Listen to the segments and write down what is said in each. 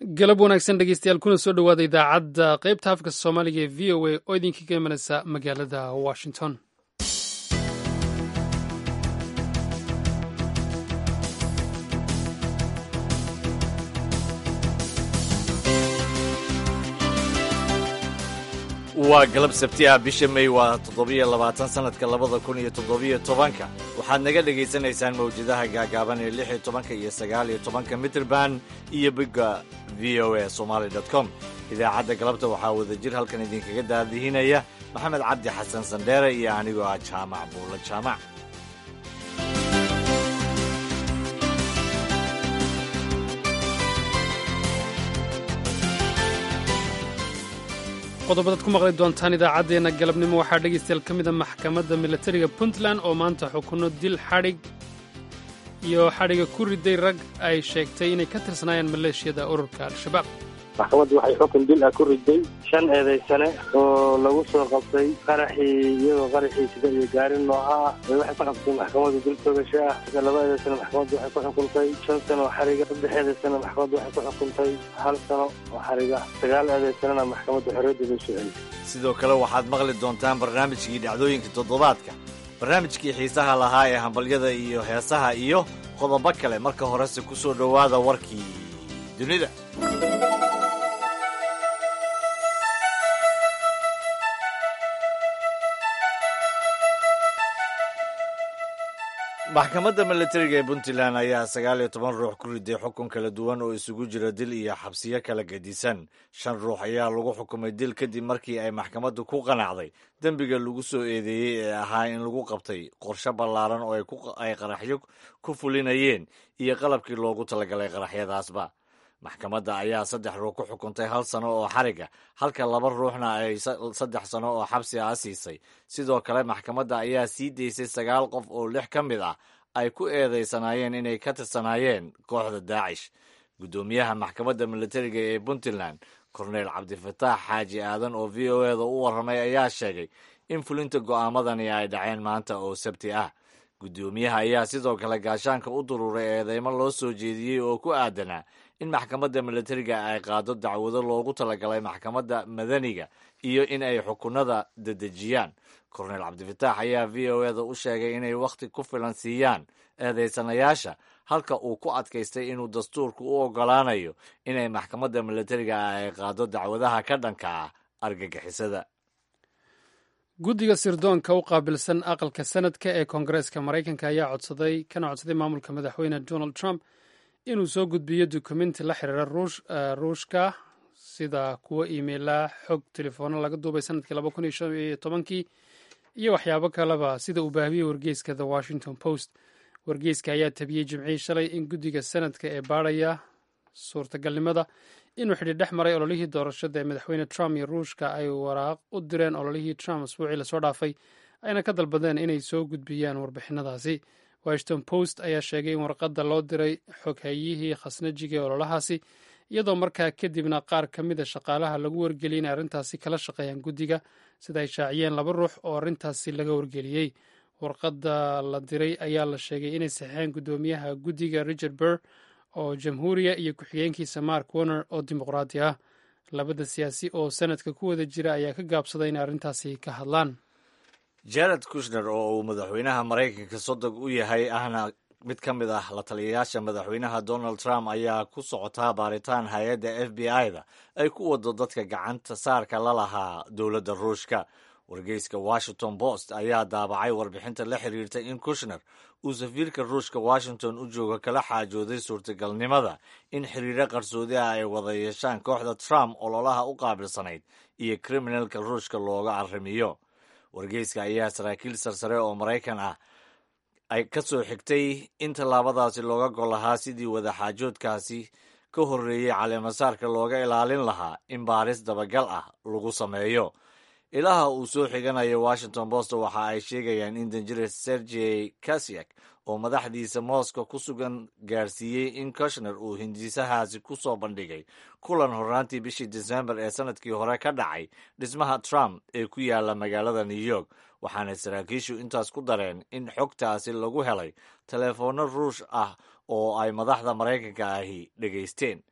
galab wanaagsan dhegeystayaal kuna soo dhowaada idaacadda qaybta afka soomaaliga ee v o a oo idinkaga imanaysa magaalada washington waa galab sabti ah bisha may waa toddobiyo labaatan sannadka labada kun iyo toddobiyo tobanka waxaad naga dhegaysanaysaan mawjadaha gaagaaban ee lix iyo tobanka iyo sagaal iyo tobanka mitrband iyo bigga v o a somaali dot com idaacadda galabta waxaa wadajir halkan idinkaga daadihinaya maxamed cabdi xasan sandheere iyo anigoo ah jaamac buulla jaamac qodobadaad ku maqli doontaan idaacaddeenna galabnimo waxaa dhegaystayaal ka mida maxkamadda milatariga puntland oo maanta xukunno dil xadhig iyo xadhiga ku riday rag ay sheegtay inay ka tirsanaayeen maleeshiyada ururka al-shabaab maxkamaddu waxay xukun dil ah ku riday shan eedaysane oo lagu soo qabtay qaraxii iyagoo qaraxii sida iyo gaari nooca ah waxay ku qabtay maxkamaddu dil toogasho ah sida laba eedaysane maxkamaddu waxay ku xukuntay shan sano oo xariga saddex eedaysane maxkamaddu waxay ku xukuntay hal sano oo xariga sagaal eedaysanena maxkamaddu xorriyaddeeda u soo celisay sidoo kale waxaad maqli doontaan barnaamijkii dhacdooyinka toddobaadka barnaamijkii xiisaha lahaa ee hambalyada iyo heesaha iyo qodobo kale marka horese ku soo dhowaada warkii dunida maxkamadda milatariga ee puntland ayaa sagaal iyo toban ruux ku riday xukun kala duwan oo isugu jira dil iyo xabsiyo kala gedisan shan ruux ayaa lagu xukumay dil kadib markii ay maxkamaddu ku qanacday dembiga lagu soo eedeeyey ee ahaa in lagu qabtay qorshe ballaaran oo ay qaraxyo ku fulinayeen iyo qalabkii loogu talagalay qaraxyadaasba maxkamadda ayaa saddex ruux ku xukuntay hal sano oo xariga halka laba ruuxna ay saddex sano oo xabsi ah siisay sidoo kale maxkamadda ayaa sii daysay sagaal qof oo lix ka mid ah ay ku eedaysanaayeen inay ka tirsanaayeen kooxda daacish guddoomiyaha maxkamadda milatariga ee puntland korneyl cabdifataax xaaji aadan oo v o eda u warramay ayaa sheegay in fulinta go'aamadani ay dhaceen maanta oo sabti ah guddoomiyaha ayaa sidoo kale gaashaanka u duruuray eedeymo loo soo jeediyey oo ku aadanaa in maxkamadda milatariga ay qaado dacwado loogu talagalay maxkamadda madaniga iyo in ay xukunada dedejiyaan korneyl cabdifataax ayaa v o eda u sheegay inay wakhti ku filan siiyaan eedaysanayaasha halka uu ku adkaystay inuu dastuurku u oggolaanayo inay maxkamadda milatariga ay qaado dacwadaha ka dhanka ah argagixisada guddiga sirdoonka u qaabilsan aqalka sanadka ee koongareeska maraykanka ayaa codsaday kana codsaday maamulka madaxweyne donald trump inuu soo gudbiyo dukumenti la xiriira ruushka sida kuwo iimeila xog telefoona laga duubay sanadkii laba kun iyo shan iyo tobankii iyo waxyaabo kaleba sida uu baahiyey wargeyska the washington post wargeyska ayaa tabiyey jimcihii shalay in guddiga sanadka ee baadhaya suurtagalnimada inuu xidhi dhex maray ololihii doorashada ee madaxweyne trump iyo ruushka ay waraaq u direen ololihii trump asbuucii lasoo dhaafay ayna ka dalbadeen inay soo gudbiyaan warbixinadaasi washington post ayaa sheegay in warqadda loo diray xoghayihii khasnajiga ee ololahaasi iyadoo markaa kadibna qaar ka mida shaqaalaha lagu wargeliyey inay arrintaasi kala shaqeeyaan guddiga sida ay shaaciyeen laba ruux oo arrintaasi laga wargeliyey warqadda la diray ayaa la sheegay inay saxeen guddoomiyaha guddiga richard burr oo jamhuuriya iyo ku-xigeenkiisa mark warner oo dimuqraadi ah labada siyaasi oo sanadka ku wada jira ayaa ka gaabsaday inay arrintaasi ka hadlaan jared kushner oo uu madaxweynaha maraykanka sodog u yahay ahna mid ka mid ah la taliyayaasha madaxweynaha donald trump ayaa ku socotaa baaritaan hay-adda f b i-da ay ku wado dadka gacanta saarka la lahaa dowladda ruushka wargeyska washington post ayaa daabacay warbixinta la xiriirta in kushner uu safiirka ruushka washington u jooga kala xaajooday suurtagalnimada in xiriiro qarsoodi ah ay wada yeeshaan kooxda trump ololaha u qaabilsanayd iyo kriminalka ruushka looga arrimiyo wargeyska ayaa saraakiil sarsare oo maraykan ah ay ka soo xigtay in tallaabadaasi looga gol lahaa sidii wadaxaajoodkaasi ka horreeyey caleemasaarka looga ilaalin lahaa in baaris dabagal ah lagu sameeyo ilaha uu soo xiganayo washington post waxa ay sheegayaan in danjire sergey kasyak oo madaxdiisa moscow ku sugan gaarsiiyey in kushner uu hindisahaasi ku soo bandhigay kulan horraantii bishii desembar ee sanadkii hore ka dhacay dhismaha trump ee ku yaala magaalada new york waxaana saraakiishu intaas ku dareen in xogtaasi lagu helay teleefoonno ruush ah oo ay madaxda maraykanka ahi dhegaysteen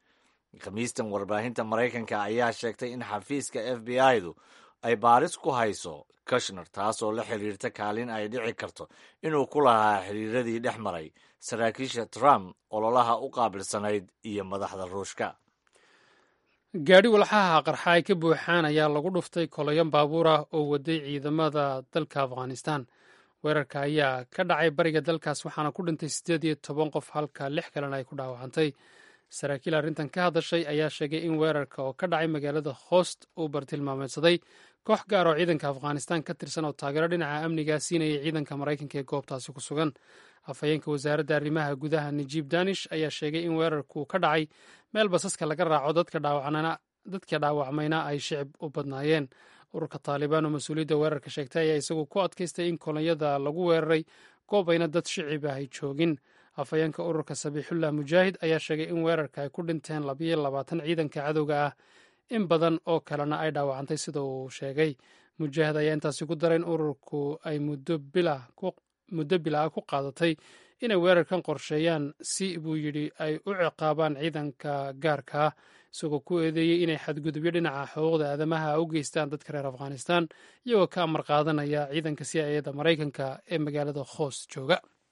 khamiistan warbaahinta maraykanka ayaa sheegtay in xafiiska f b i-du ay baaris ku hayso kushner taasoo la xiriirta kaalin ay dhici karto inuu ku lahaa xiriiradii dhex maray saraakiisha trump ololaha u qaabilsanayd iyo madaxda ruushka gaadhi walxaha qarxa ay ka buuxaan ayaa lagu dhuftay kolayan baabuur ah oo waday ciidamada dalka afghanistan weerarka ayaa ka dhacay bariga dalkaas waxaana ku dhintay siddeed iyo toban qof halka lix kalena ay ku dhaawacantay saraakiil arrintan ka hadashay ayaa sheegay in weerarka oo ka dhacay magaalada hoost uu bartilmaameedsaday koox gaar oo ciidanka afghanistan ka tirsan oo taageero dhinaca amniga siinayay ciidanka maraykanka ee goobtaasi ku sugan afhayeenka wasaaradda arrimaha gudaha najiib danish ayaa sheegay in weerarku ka dhacay meel basaska laga raaco dadka dhaawacmayna ay shicib u badnaayeen ururka taalibaan oo mas-uuliyadda weerarka sheegtay ayaa isagu ku adkaystay in kolonyada lagu weeraray goob ayna dad shicib ah ay joogin afhayeenka ururka sabiixullah mujaahid ayaa sheegay in weerarka ay ku dhinteen labayo labaatan ciidanka cadowga ah in badan oo kalena ay dhaawacantay sida uu sheegay mujaahid ayaa intaasi ku daray in ururku ay muddo bila ah ku qaadatay inay weerarkan qorsheeyaan si buu yidhi ay u ciqaabaan ciidanka gaarka ah isagoo ku eedeeyey inay xadgudubyo dhinaca xuquuqda aadamaha u geystaan dadka reer afghanistan iyagoo ka amar qaadanaya ciidanka c i eda maraykanka ee magaalada hoos jooga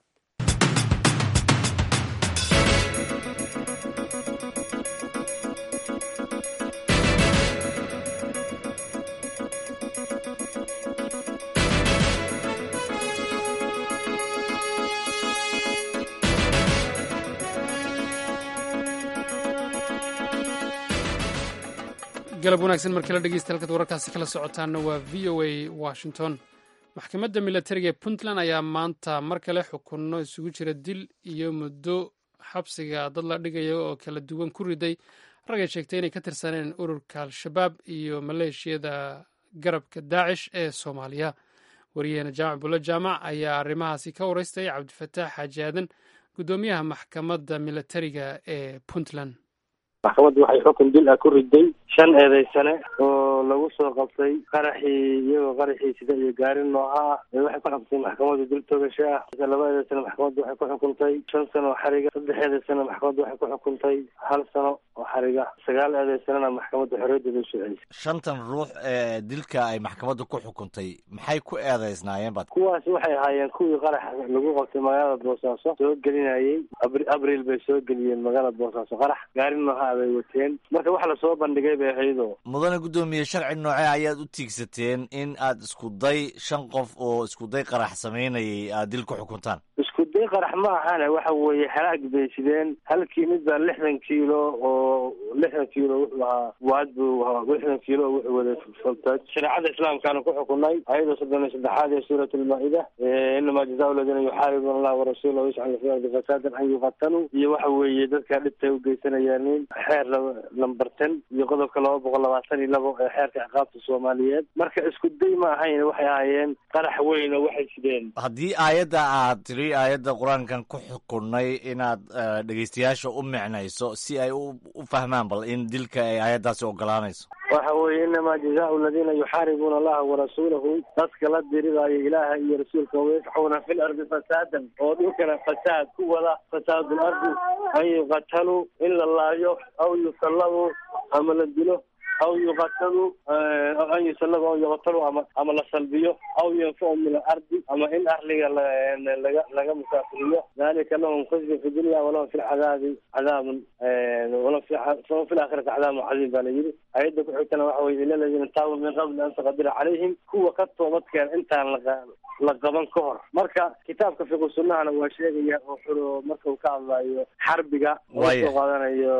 galab wanaagsan mar kale dhegeysta halkaad wararkaasi kala socotaana waa v o a washington maxkamadda milatariga ee puntland ayaa maanta mar kale xukunno isugu jira dil iyo muddo xabsiga dad la dhigaya oo kala duwan ku riday ragay sheegtay inay ka tirsaneen ururka al-shabaab iyo maleeshiyada garabka daacish ee soomaaliya wariyaheena jaamac bulle jaamac ayaa arrimahaasi ka wareystay cabdifataax xaaji aadan guddoomiyaha maxkamadda milatariga ee puntland maxkamaddu waxay xukun dil ah ku riday shan eedeysane oo lagu soo qabtay qaraxii iyagoo qaraxii sida iyo gaari nooca ah waxay ku xukuntay maxkamaddu dil toogasho ah laba eedeysane maxkamaddu waxay ku xukuntay shan sano oo xariga saddex eedeysane maxkamaddu waxay ku xukuntay hal sano oo xariga sagaal eedeysanena maxkamaddu xorriyadeeda u soceysa shantan ruux ee dilka ay maxkamaddu ku xukuntay maxay ku eedeysnaayeen bad kuwaasi waxay ahaayeen kuwii qaraxa lagu qabtay magaalada boosaaso soo gelinayay abriil bay soo geliyeen magaalada boosaaso qarax gaari nooca bay wateen marka wax lasoo bandhigay bay ahaydoo mudane guddoomiye sharci noocee ayaad u tiigsateen in aad isku day shan qof oo isku day qarax samaynayay aad dil ku xukuntaan isku day qarax ma ahane waxa weeye xalaag bay sideen halkii mid baa lixdan kiilo oo lixdan kiilo wuxuu ahaa waad buu ahaa lixdan kiilo oo wuxuu waday faltaaj shareecada islaamkaana ku xukunay ayadoo soddon iyo saddexaad ee suurat almaa-ida inamaa jazaa aladiina yuxaaribuuna allah warasuulahu yascalu fi ardi fasaadan an yuqataluu iyo waxa weeye dadka dhibtay u geysanayaan xeer lamber ten iyo qodobka laba boqol labaatan iyo labo ee xeerka ciqaabta soomaaliyeed marka isku day ma ahayn waxay ahaayeen qarax weyn oo waxay sideen haddii aayadda aad tiri aayadda qur-aankan ku xukunay inaad dhegeystayaasha u micnayso si ay u fahmaan bal in dilka ay aayaddaasi ogolaanayso waxa weeye inamaa jazaau aladiina yuxaaribuuna allaha warasuulahu dadka la diridaayo ilaaha iyo rasuulka wayasxuuna fi lardi fasaadan oo dhulkana fasaad ku wada fasaadul ardi an yuqataluu in la laayo aw yusallabu ama la dilo aw yuqatalu an yusallabu aw yuqatalu ama ama la salbiyo aw yanfacu min alardi ama in arliga laga laga musaafiriyo dalika lahum khizyun fi dunya walahum fi lcadaabi cadaabun walahum fi laakhirati cadaabun cadiim baa la yidhi ayadda ku xigtana waxa weye ila ladina taabuu min qabli an taqadira calayhim kuwa ka toobadkeen intaan la la qaban ka hor marka kitaabka fiqu sunnahana waa sheegaya oo xuro marka uu ka hadlayo xarbiga oo soo qaadanayo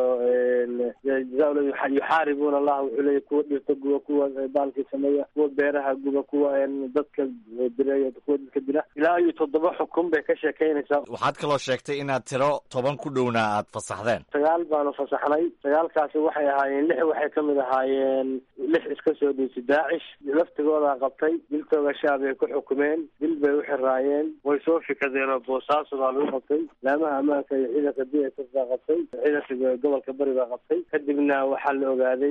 yuxaaribuuna allah wuxuu leeyahy kuwa dhirta guba kuwa baalkii sameeya kuwa beeraha guba kuwa dadka direeya kuwa dadka dila ilaa iyo toddoba xukun bay ka sheekeynaysaa waxaad kaloo sheegtay inaad tiro toban ku dhowna aad fasaxdeen sagaal baanu fasaxnay sagaalkaasi waxay ahaayeen lix waxay kamid ahaayeen lix iska soo dhiisay daacish laftigoodaa qabtay diltooga shaab ay ku xukumeen dil bay u xiraayeen way soo fikadeen oo boosaaso baa lagu qabtay laamaha ammaanka iyo ciidanka d s f baa qabtay ciidanka gobolka bari baa qabtay kadibna waxaa la ogaaday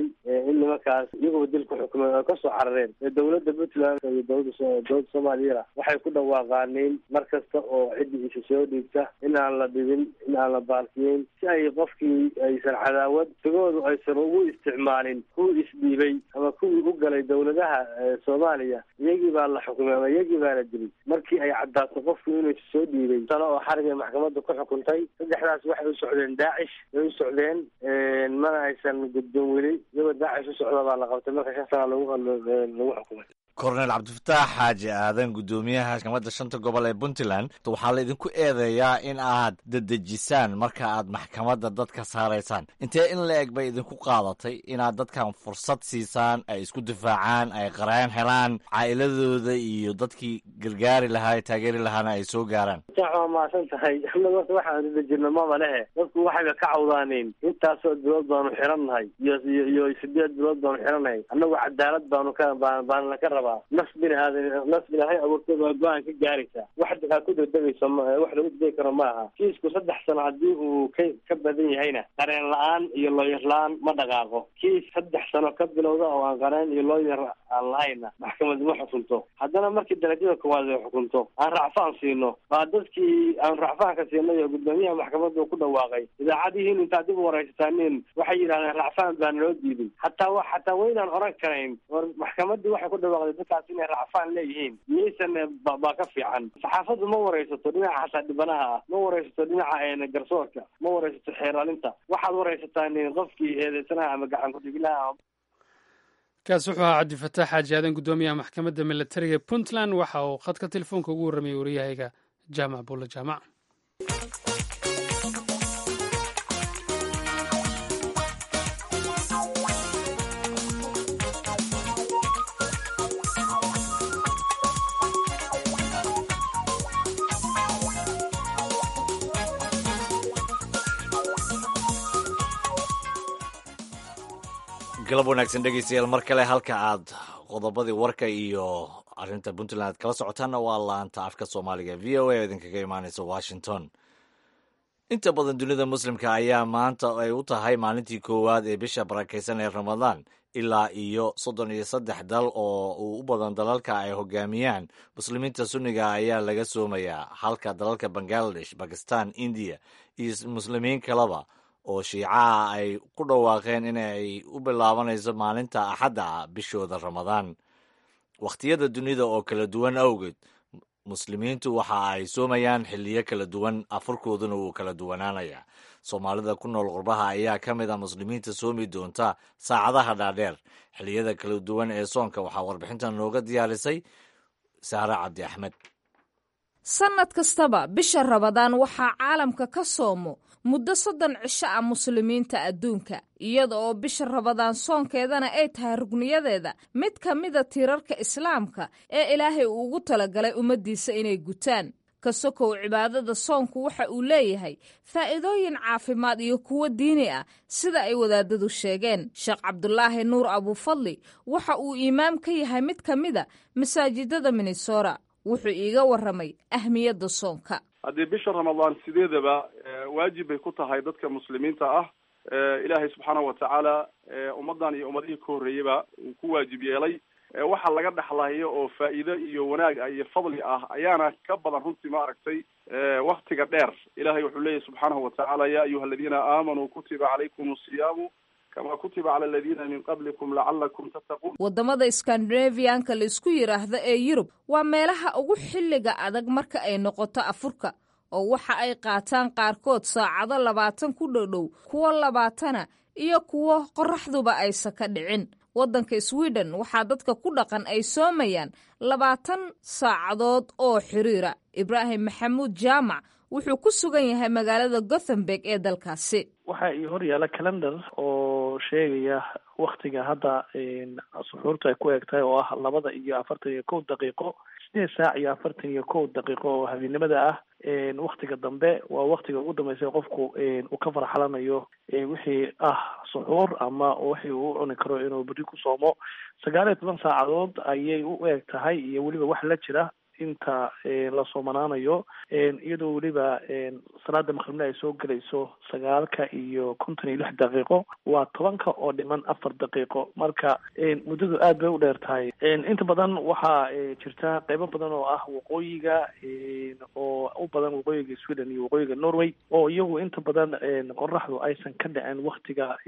in nimankaas iyaguba dil ku xukumeen oo kasoo carareen dowladda puntland iyo dowladda dowladda soomaaliyana waxay ku dhawaaqaaneen mar kasta oo ciddii isa soo dhiibta in aan la dhibin in aan la baalkiyeyn si ay qofkii aysan cadaawad sigoodu aysan ugu isticmaalin kuwii isdhiibay ama kuwii u galay dowladaha soomaaliya iyagii baa la xukumay ama iyagii baa la dilay markii ay caddaato qofku inuu isa soo dhiibay sano oo xarig ay maxkamadda ku xukuntay saddexdaas waxay u socdeen daacish way u socdeen mana aysan gudboon weli iyagoo daacish u socda baa la qabtay marka shan sana lagu lagu xukumay korneel cabdifataax xaaji aadan guddoomiyaha maxkamadda shanta gobol ee puntland waxaa la idinku eedeeyaa in aad dedejisaan marka aad maxkamadda dadka saaraysaan intee in la eg bay idinku qaadatay inaad dadkan fursad siisaan ay isku difaacaan ay qareen helaan caa'iladooda iyo dadkii gargaari lahaa taageeri lahaana ay soo gaaraan waa maasan tahay anaga horta waxaan dedejino maba lehe dadku waxayba ka cawdaaneen intaasoo bilood baanu xirannahay iyo iyo iyo sideed bilood baanu xirannahay annagu cadaalad baanu ka baanla ka rabaa naf bini aadan naf ilaahay abuurtay baa go-aan ka gaaraysaa wax aa ku degdegayso ma wax lagu degdegi karo ma aha kiisku saddex sano haddii uu ka ka badan yahayna qareen la-aan iyo looyar la-aan ma dhaqaaqo kiis saddex sano ka bilowda oo aan qareen iyo looyar aan lahayna maxkamad ma xukunto haddana markii darajada koowaad ay xukunto aan racfaan siino baa dadkii aan racfaanka siinay oo guddoomiyaha maxkamadda uu ku dhawaaqay idaacadihiin intaad dib u waraysataaniin waxay yidhahdeen racfaan baa naloo diiday hataa wa hataa waynaan oran karayn war maxkamaddii waxay ku dhawaaqday dadkaas inay racfaan leeyihiin miyaysan baa ka fiican saxaafaddu ma waraysato dhinaca xataa dhibanaha ah ma waraysato dhinaca garsoorka ma waraysato xeeraalinta waxaad waraysataan qofkii eedeysanaha ama gacan ku-dhigilaha kaas wuxuu ahaa cabdifataax xaaji aadan guddoomiyaha maxkamadda militariga puntland waxa uu khadka telefoonka ugu warramayay waryahayga jaamac buulle jaamac galab wanaagsan dhegeystayaal mar kale halka aad qodobadii warka iyo arrinta puntland aad kala socotaanna waa laanta afka soomaaliga v o a oo idinkaga imaaneysa washington inta badan dunida muslimka ayaa maanta ay u tahay maalintii koowaad ee bisha barakaysan ee ramadaan ilaa iyo soddon iyo saddex dal oo uu u badan dalalka ay hogaamiyaan muslimiinta sunniga ayaa laga soomayaa halka dalalka bangaladesh bakistan indiya iyo muslimiin kaleba oo shiicaha ay ku dhawaaqeen inay u bilaabanayso maalinta axadda ah bishooda ramadaan wakhtiyada dunida oo kala duwan awgeed muslimiintu waxa ay soomayaan xilliyo kala duwan afurkooduna wuu kala duwanaanayaa soomaalida ku nool qurbaha ayaa ka mid ah muslimiinta soomi doonta saacadaha dhaadheer xilliyada kala duwan ee soonka waxaa warbixintan nooga diyaarisay saare cabdi axmed sannad kastaba bisha rabadaan waxaa caalamka ka soomo muddo soddon cisho ah muslimiinta adduunka iyada oo bisha rabadaan soonkeedana ay tahay rugniyadeeda mid ka mida tiirarka islaamka ee ilaahay uu ugu talagalay ummaddiisa inay gutaan ka sokow cibaadada soonku waxa uu leeyahay faa'iidooyin caafimaad iyo kuwo diini ah sida ay wadaadadu sheegeen sheekh cabdulaahi nuur abuufadli waxa uu iimaam ka yahay mid ka mida masaajidada minnesora wuxuu iiga warramay ahmiyadda soonka haddii bisha ramadaan sideedaba waajib bay ku tahay dadka muslimiinta ah ilaahay subxaana watacaala ummaddan iyo ummadihii ka horreeyeyba uu ku waajib yeelay waxa laga dhexlayo oo faa'iido iyo wanaag ah iyo fadli ah ayaana ka badan runtii ma aragtay waktiga dheer ilahay wuxuu leeyahy subxaanahu watacaala ya ayuha aladiina aamanuu kutiba calaykum asiyaamu kama kutiba cala aladiina min qablikum lacalakum tattaquun waddamada skandinaviyanka la isku yidhaahdo ee yurub waa meelaha ugu xilliga adag marka ay noqoto afurka oo waxa ay qaataan qaarkood saacado labaatan ku dhodhow kuwo labaatana iyo kuwo qorraxduba aysa ka dhicin waddanka sweden waxaa dadka ku dhaqan ay soomayaan labaatan saacadood oo xiriira ibraahim maxamuud jaamac wuxuu ku sugan yahay magaalada gothenburg ee dalkaasi waxaa ii hor yaalla calendar oo sheegaya waktiga hadda suxuurta ay ku eg tahay oo ah labada iyo afartan iyo kow daqiiqo sideed saac iyo afartan iyo kow daqiiqo oo habeennimada ah waktiga dambe waa waktiga ugu dambeysay qofku uu ka farxalanayo wixii ah suxuur ama wixii uu cuni karo inuu berri ku soomo sagaal iyo toban saacadood ayay u eg tahay iyo weliba wax la jira inta la soomanaanayo iyadoo weliba salaada maqribna ay soo gelayso sagaalka iyo konton iyo lix daqiiqo waa tobanka oo dhiman afar daqiiqo marka muddadu aad bay u dheer tahay inta badan waxaa jirta qeybo badan oo ah waqooyiga oo u badan waqooyiga sweden iyo waqooyiga norway oo iyagu inta badan qoraxdu aysan ka dhicin waktiga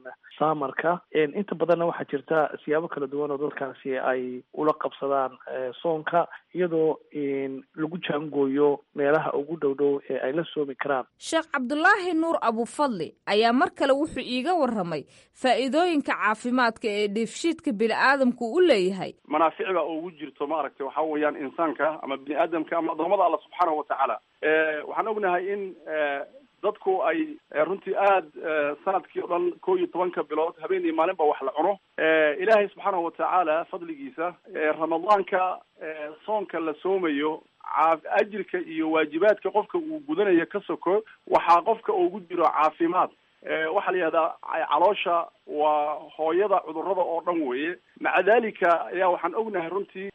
samarka inta badanna waxaa jirta siyaabo kala duwan oo dadkaasi ay ula qabsadaan soonka iyadoo lagu jaangooyo meelaha ugu dhow dhow ee ay la soomi karaan sheekh cabdulaahi nuur abufadli ayaa mar kale wuxuu iiga warramay faa'iidooyinka caafimaadka ee dheefshiidka bini-aadamku u leeyahay manaaficda ugu jirto maaragtay waxaa weeyaan insaanka ama bini aadamka ama adoomada alla subxaanahu watacaala waxaan ognahay in dadku ay runtii aad sanadkii o dhan ko iyo tobanka bilood habeen iyo maalin ba wax la cuno ilaahay subxaanahu watacaala fadligiisa ramadaanka soonka la soomayo ajirka iyo waajibaadka qofka uu gudanayo ka soko waxaa qofka ugu jiro caafimaad waxaa la yihahdaa caloosha waa hooyada cudurada oo dhan weeye maca dalika ayaa waxaan ognahay runtii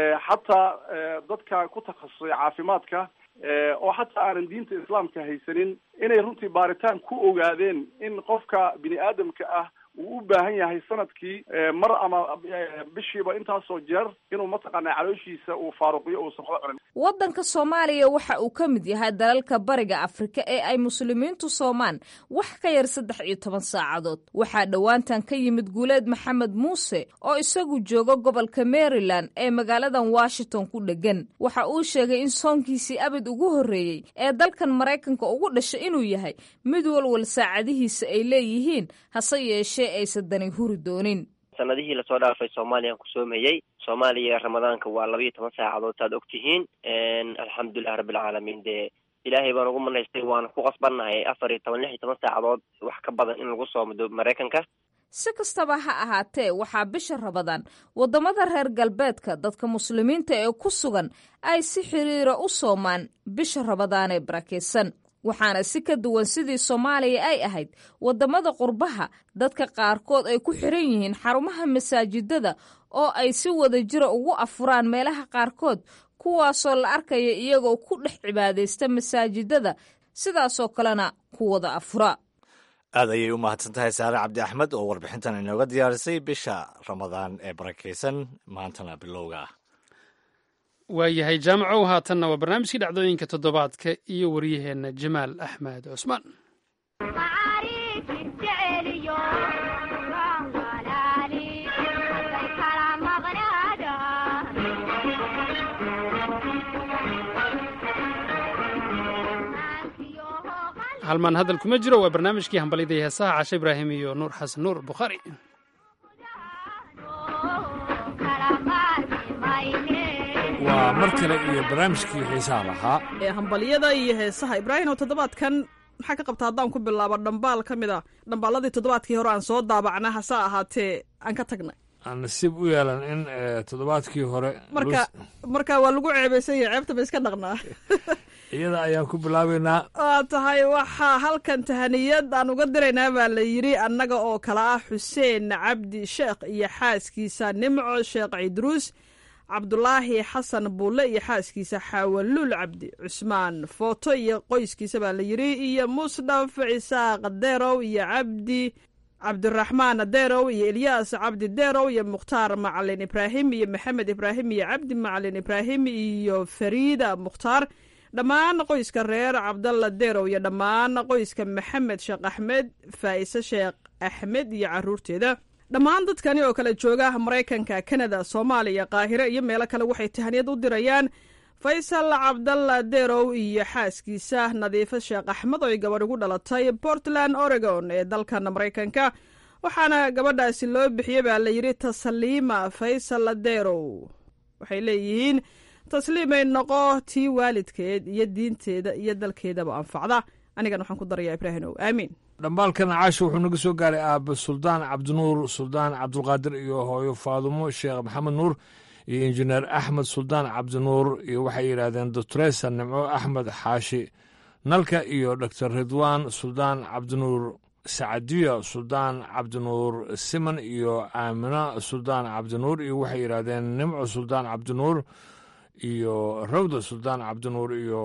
xataa dadka ku takhasusay caafimaadka oo xataa aanan diinta islaamka haysanin inay runtii baaritaan ku ogaadeen in qofka bini aadamka ah uu u baahan yahay sanadkii mar ama bishiiba intaasoo jeer inuu mataqaana calooshiisa uu faaruqiyo uusan waxba cunin waddanka soomaaliya waxa uu ka mid yahay dalalka bariga afrika ee ay muslimiintu soomaan wax ka yar saddex iyo toban saacadood waxaa dhowaantan ka yimid guuleed maxamed muuse oo isagu jooga gobolka maryland ee magaaladan washington ku dhegan waxa uu sheegay in soonkiisii abid ugu horreeyey ee dalkan maraykanka ugu dhashay inuu yahay mid walwal saacadihiisa ay leeyihiin hase yeeshee aysan dani huri doonin sanadihii lasoo dhaafay soomaaliyaan ku soomayey soomaaliya ramadaanka waa laba iyo toban saacadood saad og tihiin alxamdulilah rabbilcaalamiin dee ilaahay baan ugu manaystay waana ku qasbannahay afar iyo toban lix iyo toban saacadood wax ka badan in lagu soomo maraykanka si kastaba ha ahaatee waxaa bisha rabadaan waddamada reer galbeedka dadka muslimiinta ee ku sugan ay si xiriira u soomaan bisha rabadaan ee barakaysan waxaana si ka duwan sidii soomaaliya ay ahayd waddamada qurbaha dadka qaarkood ay ku xiran yihiin xarumaha masaajidada oo ay si wada jira ugu afuraan meelaha qaarkood kuwaasoo la arkaya iyagoo ku dhex cibaadaysta masaajidada sidaasoo kalena ku wada afura aad ayay u mahadsan tahay saare cabdi axmed oo warbixintan inooga diyaarisay bisha ramadaan ee barakaysan maantana bilowga ah waayahay jaamacow haatanna waa barnaamijkii dhacdooyinka toddobaadka iyo waryaheenna jamaal axmed cusmaan halmaan hadal kuma jiro waa barnaamijkii hambalyada heesaha cashe ibraahim iyo nuur xasan nuur bukhaari waa mar kale iyo barnaamijkii xiisaha lahaa ee hambalyada iyo heesaha ibraahim oo toddobaadkan maxaa ka qabta haddaan ku bilaabo dhambaal ka mid a dhambaaladii toddobaadkii hore aan soo daabacna hase ahaatee aan ka tagnay aan nasiib u yeelan in toddobaadkii hore marka marka waa lagu ceebaysan yahay ceebta ba iska dhaqnaa iyada ayaan ku bilaabaynaa waa tahay waxaa halkan tahaniyad aan uga diraynaa baa la yidhi annaga oo kale ah xuseen cabdi sheekh iyo xaaskiisa nimco sheekh cidruus cabdulaahi xasan buulle iyo xaaskiisa xaawaluul cabdi cusmaan footo iyo qoyskiisa baa la yidhi iyo musdhaf cisaaq derow iyo cabdi cabdiraxmaan derow iyo elyaas cabdi derow iyo mukhtaar macalin ibraahim iyo maxamed ibraahim iyo cabdi macalin ibraahim iyo fariida mukhtaar dhammaan qoyska reer cabdalla derow iyo dhammaan qoyska maxamed sheekh axmed faa'ise sheekh axmed iyo caruurteeda dhammaan dadkani oo kale jooga maraykanka kanada soomaaliya qaahire iyo meelo kale waxay tahaniyad u dirayaan faysal cabdalla derow iyo xaaskiisa nadiifo sheekh axmed oo ay gabadh ugu dhalatay portland oregon ee dalkan maraykanka waxaana gabadhaasi loo bixiyey baa la yidhi tasliima faysal derow waxay leeyihiin tasliimay noqo tii waalidkeed iyo diinteeda iyo dalkeedaba anfacda anigan waxaan ku darayaa ibraahimow aamiin dhambaalkan caasha wuxuu naga soo gaaray aaba suldaan cabdinuur suldaan cabdulqaadir iyo hooyo faadumo sheekh maxamed nuur iyo injineer axmed suldaan cabdinuur iyo waxay yidhaahdeen doctoresa nimco axmed xaashi nalka iyo doctor ridwaan suldaan cabdinuur sacadiya suldaan cabdinuur siman iyo aamina suldaan cabdinuur iyo waxay yidhaahdeen nimco suldaan cabdinuur iyo rawda suldaan cabdinuur iyo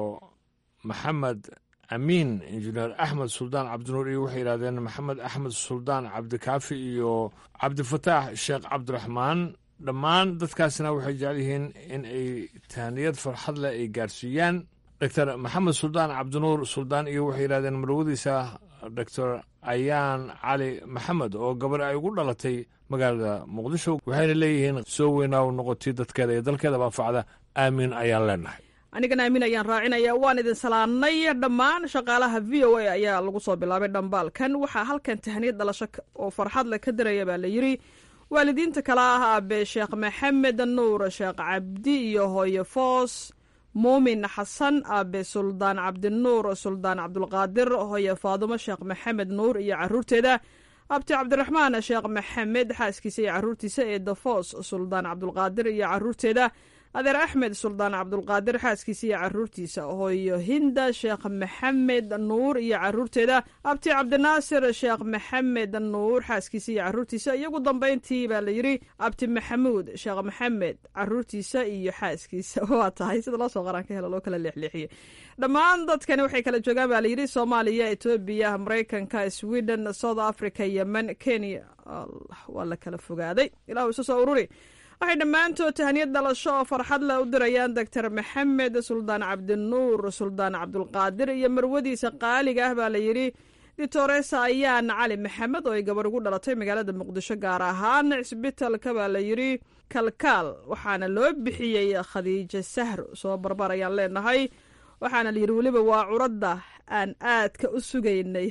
maxamed amiin injineer axmed suldaan cabdinuur iyo waxay yidhahdeen maxamed axmed suldaan cabdikaafi iyo cabdifataax sheekh cabdiraxmaan dhammaan dadkaasna waxay jecel yihiin in ay tahaniyad farxad leh ay gaarsiiyaan doctor maxamed suldaan cabdinuur suldaan iyo waxay yidhahdeen marwadiisa doctor ayaan cali maxamed oo gabar ay ugu dhalatay magaalada muqdisho waxayna leeyihiin soo weynaa u noqotay dadkeeda iyo dalkeedaba anfacda aamiin ayaan leenahay anigana aamin ayaan raacinaya waan idin salaanay dhammaan shaqaalaha v o a ayaa lagu soo bilaabay dhambaalkan waxaa halkan tahaniyad dhalasho oo farxad leh ka diraya baa la yidri waalidiinta kale ah aabe sheekh maxamed nuur sheekh cabdi iyo hooye foos muumin xasan aabe suldaan cabdinuur suldaan cabdulqaadir hooye faadumo sheekh maxamed nuur iyo caruurteeda abti cabdiraxmaan sheekh maxamed xaaskiisa iyo caruurtiisa ee dafoos suldaan cabdulqaadir iyo caruurteeda adeer axmed suldaan cabdulqaadir xaaskiisa iyo caruurtiisa hooyo hinda sheekh maxamed nuur iyo caruurteeda abti cabdinaasir sheekh maxamed nuur xaaskiisa iyo caruurtiisa iyogu dambeyntii baa la yidhi abti maxamuud sheekh maxamed caruurtiisa iyo xaaskiisa waa tahay sida loo soo qaraan ka helo loo kala leexleexiyey dhammaan dadkani waxay kala joogaan baa layidhi soomaaliya etoobiya maraykanka sweden south africa yemen kenya waa la kala fogaaday ilahu isu soo ururi waxay dhammaantood tahaniyad dhalasho oo farxad leh u dirayaan doctor maxamed suldaan cabdinuur suldaan cabdulqaadir iyo marwadiisa qaaliga ah baa la yidhi ditoresa ayaan cali maxamed oo ay gabar ugu dhalatay magaalada muqdisho gaar ahaan cisbitalka baa la yidhi kalkaal waxaana loo bixiyey khadiijo sahro soo barbar ayaan leenahay waxaana la yidhi weliba waa curadda aan aadka u sugaynay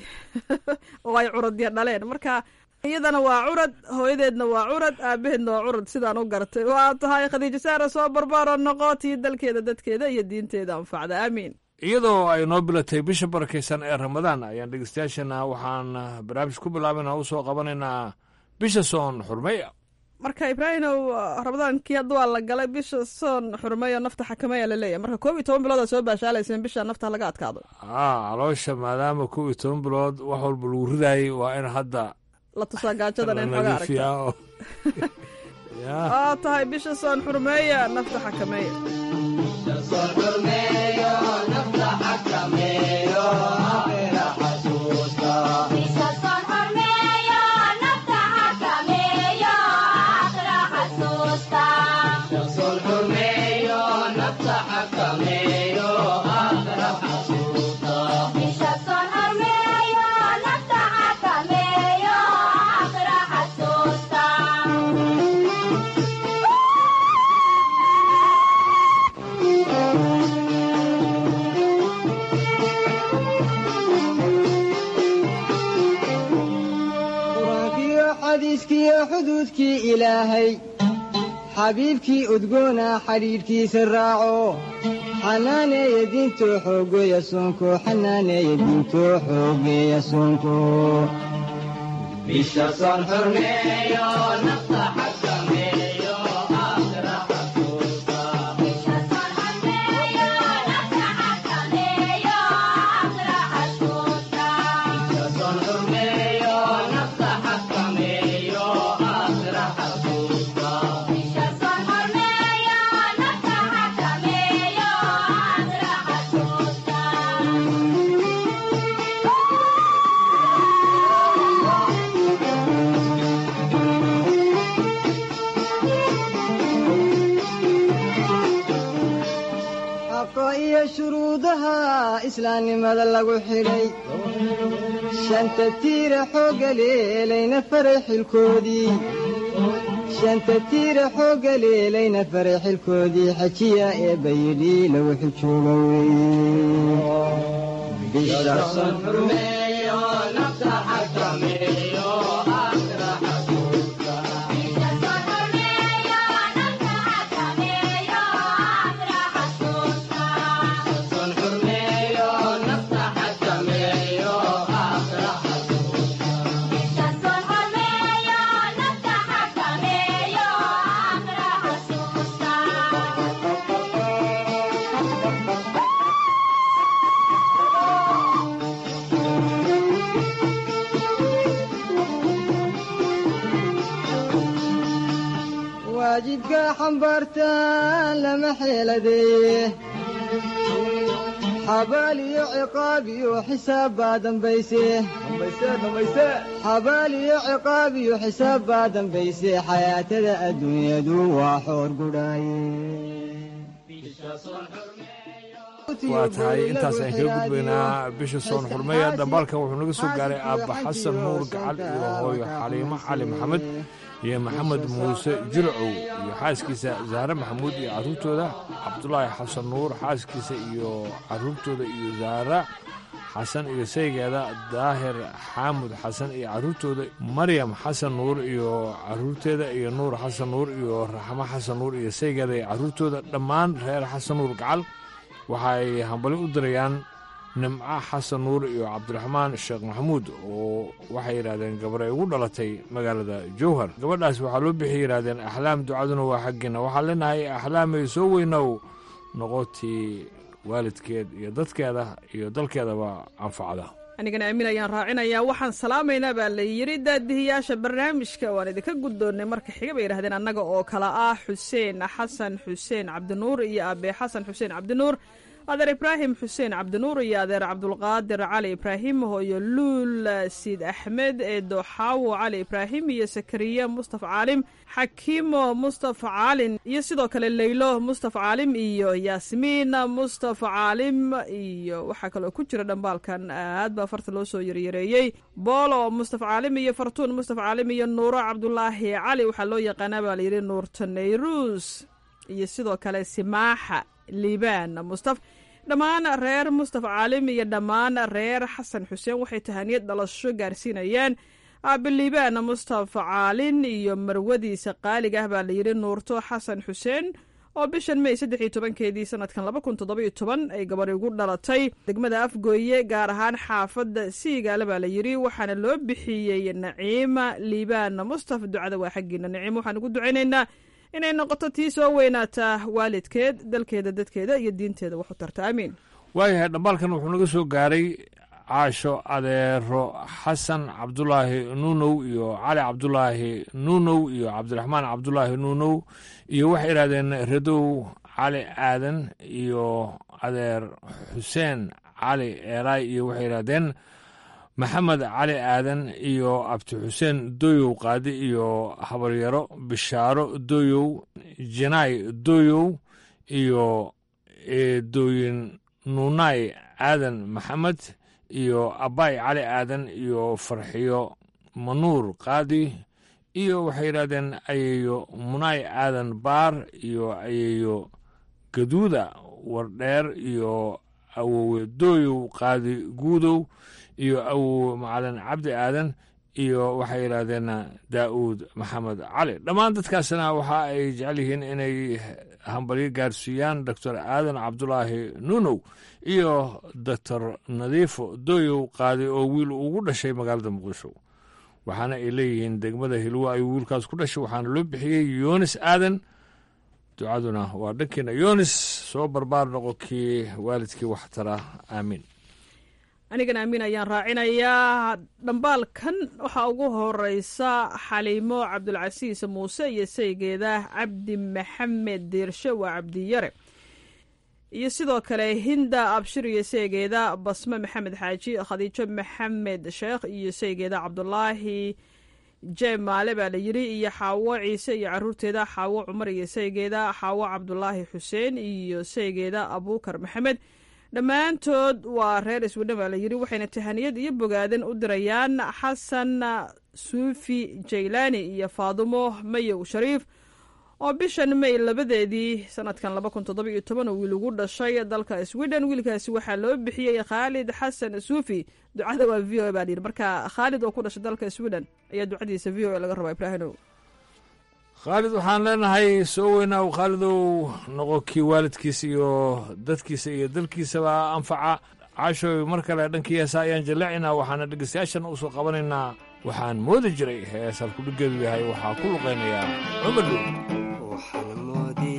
oo ay curadya dhaleen marka iyadana waa curad hooyadeedna waa curad aabaheedna waa curad sidaan u gartay waa tahay khadiijo saara soo barbaaro noqotii dalkeeda dadkeeda iyo diinteeda anfacda aamiin iyadoo ay noo bilatay bisha barakaysan ee ramadaan ayaan dhegeystayaashana waxaan barnaamij ku bilaabana u soo qabanaynaa bisha soon xurmeya marka ibraahimow ramadaankii hadda waa la galay bisha soon xurmeyo nafta xakameya laleeyahy marka koob iyo toban bilood aa soo baashaalayseen bisha nafta laga adkaado a caloosha maadaama kow iyo toban bilood wax walba lagu ridaayay waa in hadda la tusaa gaajadan in xoga aragta waa tahay bisha soon xurmeeya nafta xakameeya xuduudkii ilaahay xabiibkii udgoona xidhiidhkiisa raaco xanaaneeya diintoo xoogeeya soonko xanaaneeya diintoo xoogeeya soonko shuruudaha islaamnimada lagu xidhay shanta tiira xoogga leelayna faray xilkoodii shanta tiira xoogga leelayna faray xilkoodii xajiya ee bayidhi lagu xijooga weye xambaartaan lama xeeladeeye xabaal iyo ciqaab iyo xisaab baa dambayse xabaal iyo ciqaab iyo xisaab baa dambayse xayaatada adduunyadu waa xoor gudhaaye waa tahay intaas aan kaga gudbaynaa bisha soon xurmeeya dhambaalkan wuxuu naga soo gaaray aabba xasan nuur gacal iyo hooyo xaliimo cali maxamed iyo maxamed muuse jilcow iyo xaaskiisa zahre maxamuud iyo carruurtooda cabdulaahi xasan nuur xaaskiisa iyo carruurtooda iyo zahra xasan iyo saygeeda daahir xaamud xasan iyo carruurtooda maryam xasan nuur iyo carruurteeda iyo nuur xasan nuur iyo raxmo xasan nuur iyo saygeeda iyo carruurtooda dhammaan reer xasan nuur gacal waxa ay hambali u dirayaan nimco xasan nuur iyo cabdiraxmaan sheekh maxamuud oo waxay yidhahdeen gabar ay ugu dhalatay magaalada jowhar gabadhaas waxaa loo bixiyay yidhahdeen axlaam ducaduna waa xaggiina waxaan leenahay axlaamay soo weynow noqotii waalidkeed iyo dadkeeda iyo dalkeedaba anfacda anigana aamin ayaan raacinayaa waxaan salaamaynaa baa la yidhi daadihiyaasha barnaamijka waan idinka guddoonnay marka xiga bay yidhahdeen annaga oo kale ah xuseen xasan xuseen cabdinuur iyo aabbe xasan xuseen cabdinuur adeer ibraahim xuseen cabdinuur iyo adeer cabdulqaadir cali ibraahim hooyo luul siid axmed eedo xaawo cali ibraahim iyo sakariya mustafa caalim xakiimo mustafa caalin iyo sidoo kale leylo mustafa caalim iyo yaasmiin mustafa caalim iyo waxaa kaloo ku jira dhambaalkan aad baa farta loo soo yaryareeyey boolo mustafa caalim iyo fartuun mustafa caalim iyo nuuro cabdulaahi cali waxaa loo yaqaanaa baa layidhi nuurta nayruus iyo sidoo kale simaaxa liibaan mustaf dhammaan reer mustafa caalim iyo dhammaan reer xasan xuseen waxay tahaniyad dhalasho gaarsiinayaan aabiliibaan mustafa caalin iyo marwadiisa qaaliga ah baa layidhi nuurto xasan xuseen oo bishan mey saddex iyo tobankeedii sanadkan laba kun toddobiyo toban ay gabadhi ugu dhalatay degmada afgooye gaar ahaan xaafadda siigaale baa layidhi waxaana loo bixiyey naciima liibaan mustaf ducada waa xaggiina naciima waxaan ugu ducaynaynaa inay noqoto tii soo weynaataa waalidkeed dalkeeda dadkeeda iyo diinteeda wax u tarta aamiin waayahay dhambaalkan wuxuu naga soo gaaray caasho adeero xasan cabdulaahi nuunow iyo cali cabdulaahi nuunow iyo cabdiraxmaan cabdulaahi nuunow iyo waxay idhahdeen radow cali aadan iyo adeer xuseen cali eeraay iyo waxay idhahdeen maxamed cali aadan iyo abdi xuseen doyow qaadi iyo habaryaro bishaaro doyow jinaay doyow iyo eedooyin nuunaay aadan maxamed iyo abbaay cali aadan iyo farxiyo manuur qaadi iyo waxay yidhahdeen ayeeyo munaay aadan baar iyo ayeeyo gaduuda wardheer iyo awowe doyow qaadi guudow iyo awowe macalin cabdi aadan iyo waxay yidhaahdeen daa'uud maxamed cali dhammaan dadkaasna waxa ay jecel yihiin inay hambalyo gaarsiiyaan doctor aadan cabdulaahi nuunow iyo doctor nadiifo doyow qaadi oo wiil ugu dhashay magaalada muqdisho waxaana ay leeyihiin degmada hilwo ayuu wiilkaas ku dhashay waxaana loo bixiyey yunis aadan ducaduna waa dhankiina yunis soo barbaar noqo kii waalidkii waxtara aamiin anigana amiin ayaan raacinayaa dhambaalkan waxaa ugu horeysa xaliimo cabdulcasiis muuse iyo saygeeda cabdi maxamed diirshe waa cabdiyare iyo sidoo kale hinda abshir iyo saygeeda basme maxamed xaaji khadiijo maxamed sheekh iyo saygeeda cabdulaahi jemaale baa la yidhi iyo xaawo ciise iyo caruurteeda xaawo cumar iyo saygeeda xaawo cabdulaahi xuseen iyo saygeeda abuukar maxamed dhammaantood waa reer iswadhan baa la yidhi waxayna tahaniyad iyo bogaadan u dirayaan xasan suufi jaylaani iyo faadumo mayow shariif oo bishan may labadeedii sanadkan laba kun toddoba iyo toban oo wiil ugu dhashay dalka sweden wiilkaasi waxaa loo bixiyey khaalid xasan suufi ducada waa v o a baa la yidhi marka khaalid oo ku dhashay dalka sweden ayaa ducadiisa v o a laga rabaa ibraahinow khaalid waxaan leenahay soo weynaaw khaalidow noqo kii waalidkiisa iyo dadkiisa iyo dalkiisaba anfaca caashoy mar kale dhankii heesa ayaan jallaacinaa waxaana dhegeystayaashan u soo qabanaynaa waxaan moodi jiray hees halkudhigeedu yahay waxaa ku luqaynayaa cumar dhow waxaan moodi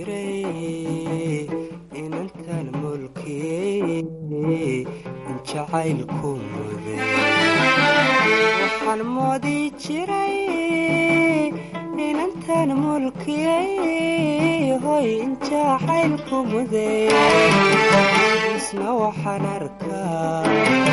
jiray inantan mulkiyey in jacaylku muday waxaan moodi jiray inantan mulkiyey hoy injacaylku muday isna waxaan arkaa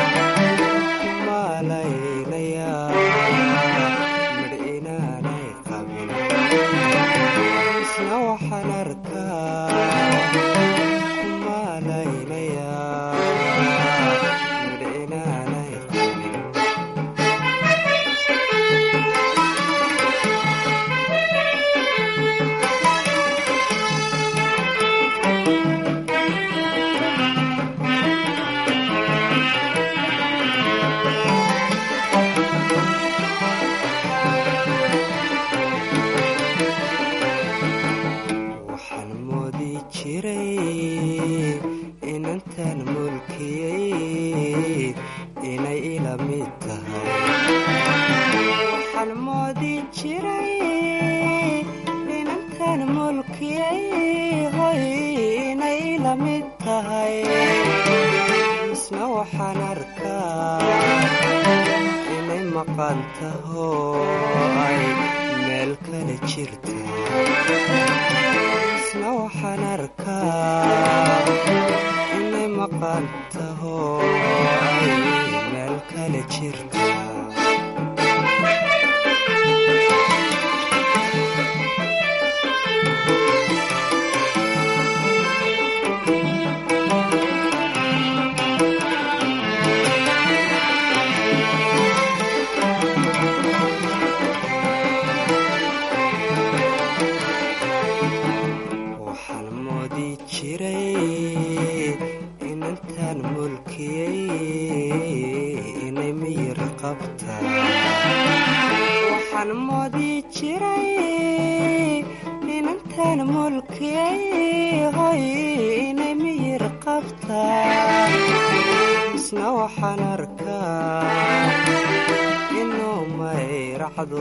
kumalaylaya midh inaanay qabin isna waxaan arkaa kumalaylaya midh inaanay qabin waxaan moodi jiray inantan mulkiyey inay ila mid tahay waxaan moodi jiray inantan mulkiyey hoy inay ila mid tahay isna waxaan arkaa inay maqan taho ay meel kale jirta isna waxaan arkaa inay maqan taho ay meel kale jirta waxaan moodi jiray inantan mulkiyey inay miyir qabta waxaan moodi jiray inantan mulkiyey hoy inay miyir qabta isna waxaan arkaa inuu mayracdo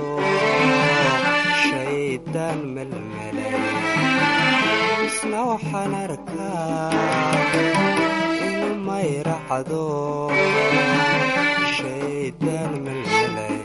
shaydaan melmelay isna waxaan arkaa inuu mayracdo shaydaan melmelay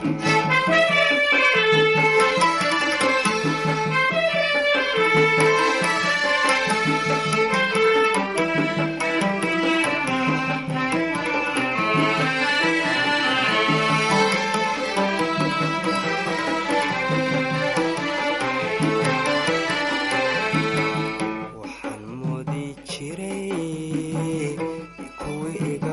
waxaan moodi jiray kuwii iga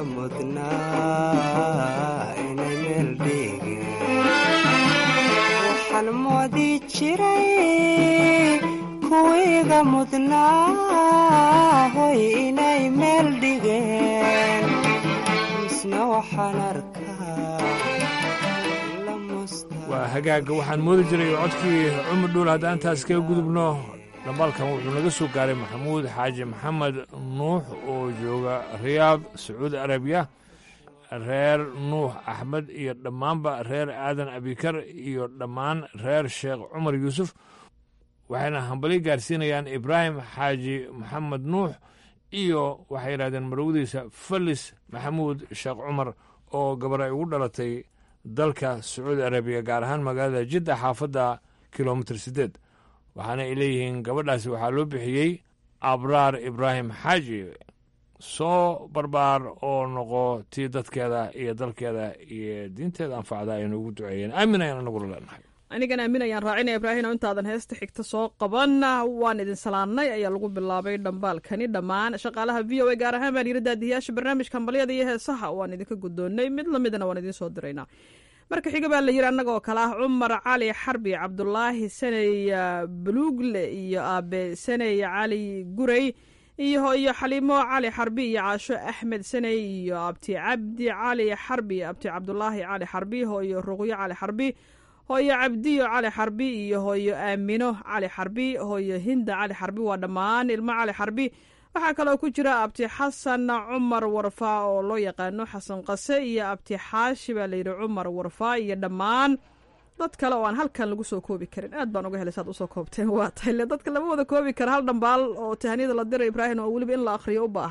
mudnaa inay meel dhigeen waxaan moodi jiray kuwii iga mudnaa hoy inay meel dhigeen isna waxaan arkaa la musta waa hagaaga waxaan moodi jiray codkii cumar dhuul haddaan intaas kaga gudubno dhambaalkan wuxuu naga soo gaaray maxamuud xaaji maxamed nuux oo jooga riyaad sacuudi arabiya reer nuux axmed iyo dhammaanba reer aadan abikar iyo dhammaan reer sheekh cumar yuusuf waxayna hambali gaarsiinayaan ibraahim xaaji maxamed nuux iyo waxay yidhahdeen marwadiisa falis maxamuud sheekh cumar oo gabar ay ugu dhalatay dalka sacuudi arabiya gaar ahaan magaalada jidda xaafadda kilomitir siddeed waxaana ay leeyihiin gabadhaasi waxaa loo bixiyey abraar ibraahim xaaji soo barbaar oo noqo tii dadkeeda iyo dalkeeda iyo diinteeda anfacda aynu ugu duceeyeen aamin ayaan anagula leenahay anigan aamin ayaan raacinaya ibraahino intaadan heesta xigta soo qaban waan idin salaannay ayaa lagu bilaabay dhambaalkani dhammaan shaqaalaha v o a gaar ahaan baan yiri daadiyaasha barnaamijka hambalyada iyo heesaha waan idinka guddoonnay mid lamidana waan idiin soo diraynaa marka xiga baa la yiri annagoo kale ah cumar cali xarbi cabdulaahi saney buluugle iyo aabe saney cali gurey iyo iyo xaliimo cali xarbi iyo caasho axmed saney iyo abti cabdi cali xarbi abti cabdulaahi cali xarbi hooyo ruqyo cali xarbi hooyo cabdiyo cali xarbi iyo hooyo aamino cali xarbi hooyo hinda cali xarbi waa dhammaan ilmo cali xarbi waxaa kaloo ku jira abti xasan cumar warfaa oo loo yaqaano xasan qase iyo abti xaashi baa layidhi cumar warfaa iyo dhammaan dad kale oo aan halkan lagu soo koobi karin aad baan uga helay saad usoo koobteen waa tahay le dadka lama wada koobi kara hal dhambaal oo tahaniyada la diray ibraahim oo weliba in la akhriyo u baahan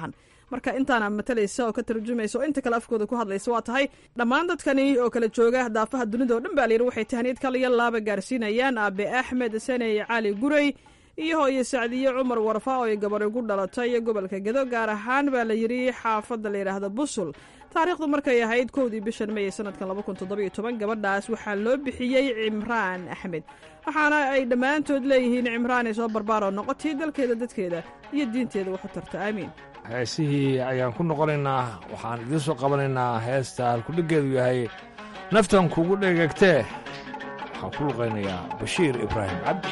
marka intaana matalaysa oo ka tarjumaysa oo inta kale afkooda ku hadlaysa waa tahay dhammaan dadkani oo kala jooga daafaha dunida oo dhan baa layidhi waxay tahniyad kaliya laaba gaarsiinayaan aabe axmed saney cali gurey iyo hooyo sacdiye cumar warfa oo ay gabar ugu dhalatay gobolka gedo gaar ahaan baa la yidhi xaafadda la yidhaahda busul taariikhdu markay ahayd kowdii bishan may ee sanadkan laba kun toddoba iyo toban gabadhaas waxaa loo bixiyey cimraan axmed waxaana ay dhammaantood leeyihiin cimraan ay soo barbaaroo noqotay dalkeeda dadkeeda iyo diinteeda waxu tarta aamiin heesihii ayaan ku noqonaynaa waxaan idiin soo qabanaynaa heesta halkudhiggeedu yahay naftan kugu dheegagtee waxaan ku luqaynayaa bashiir ibraahim cabdi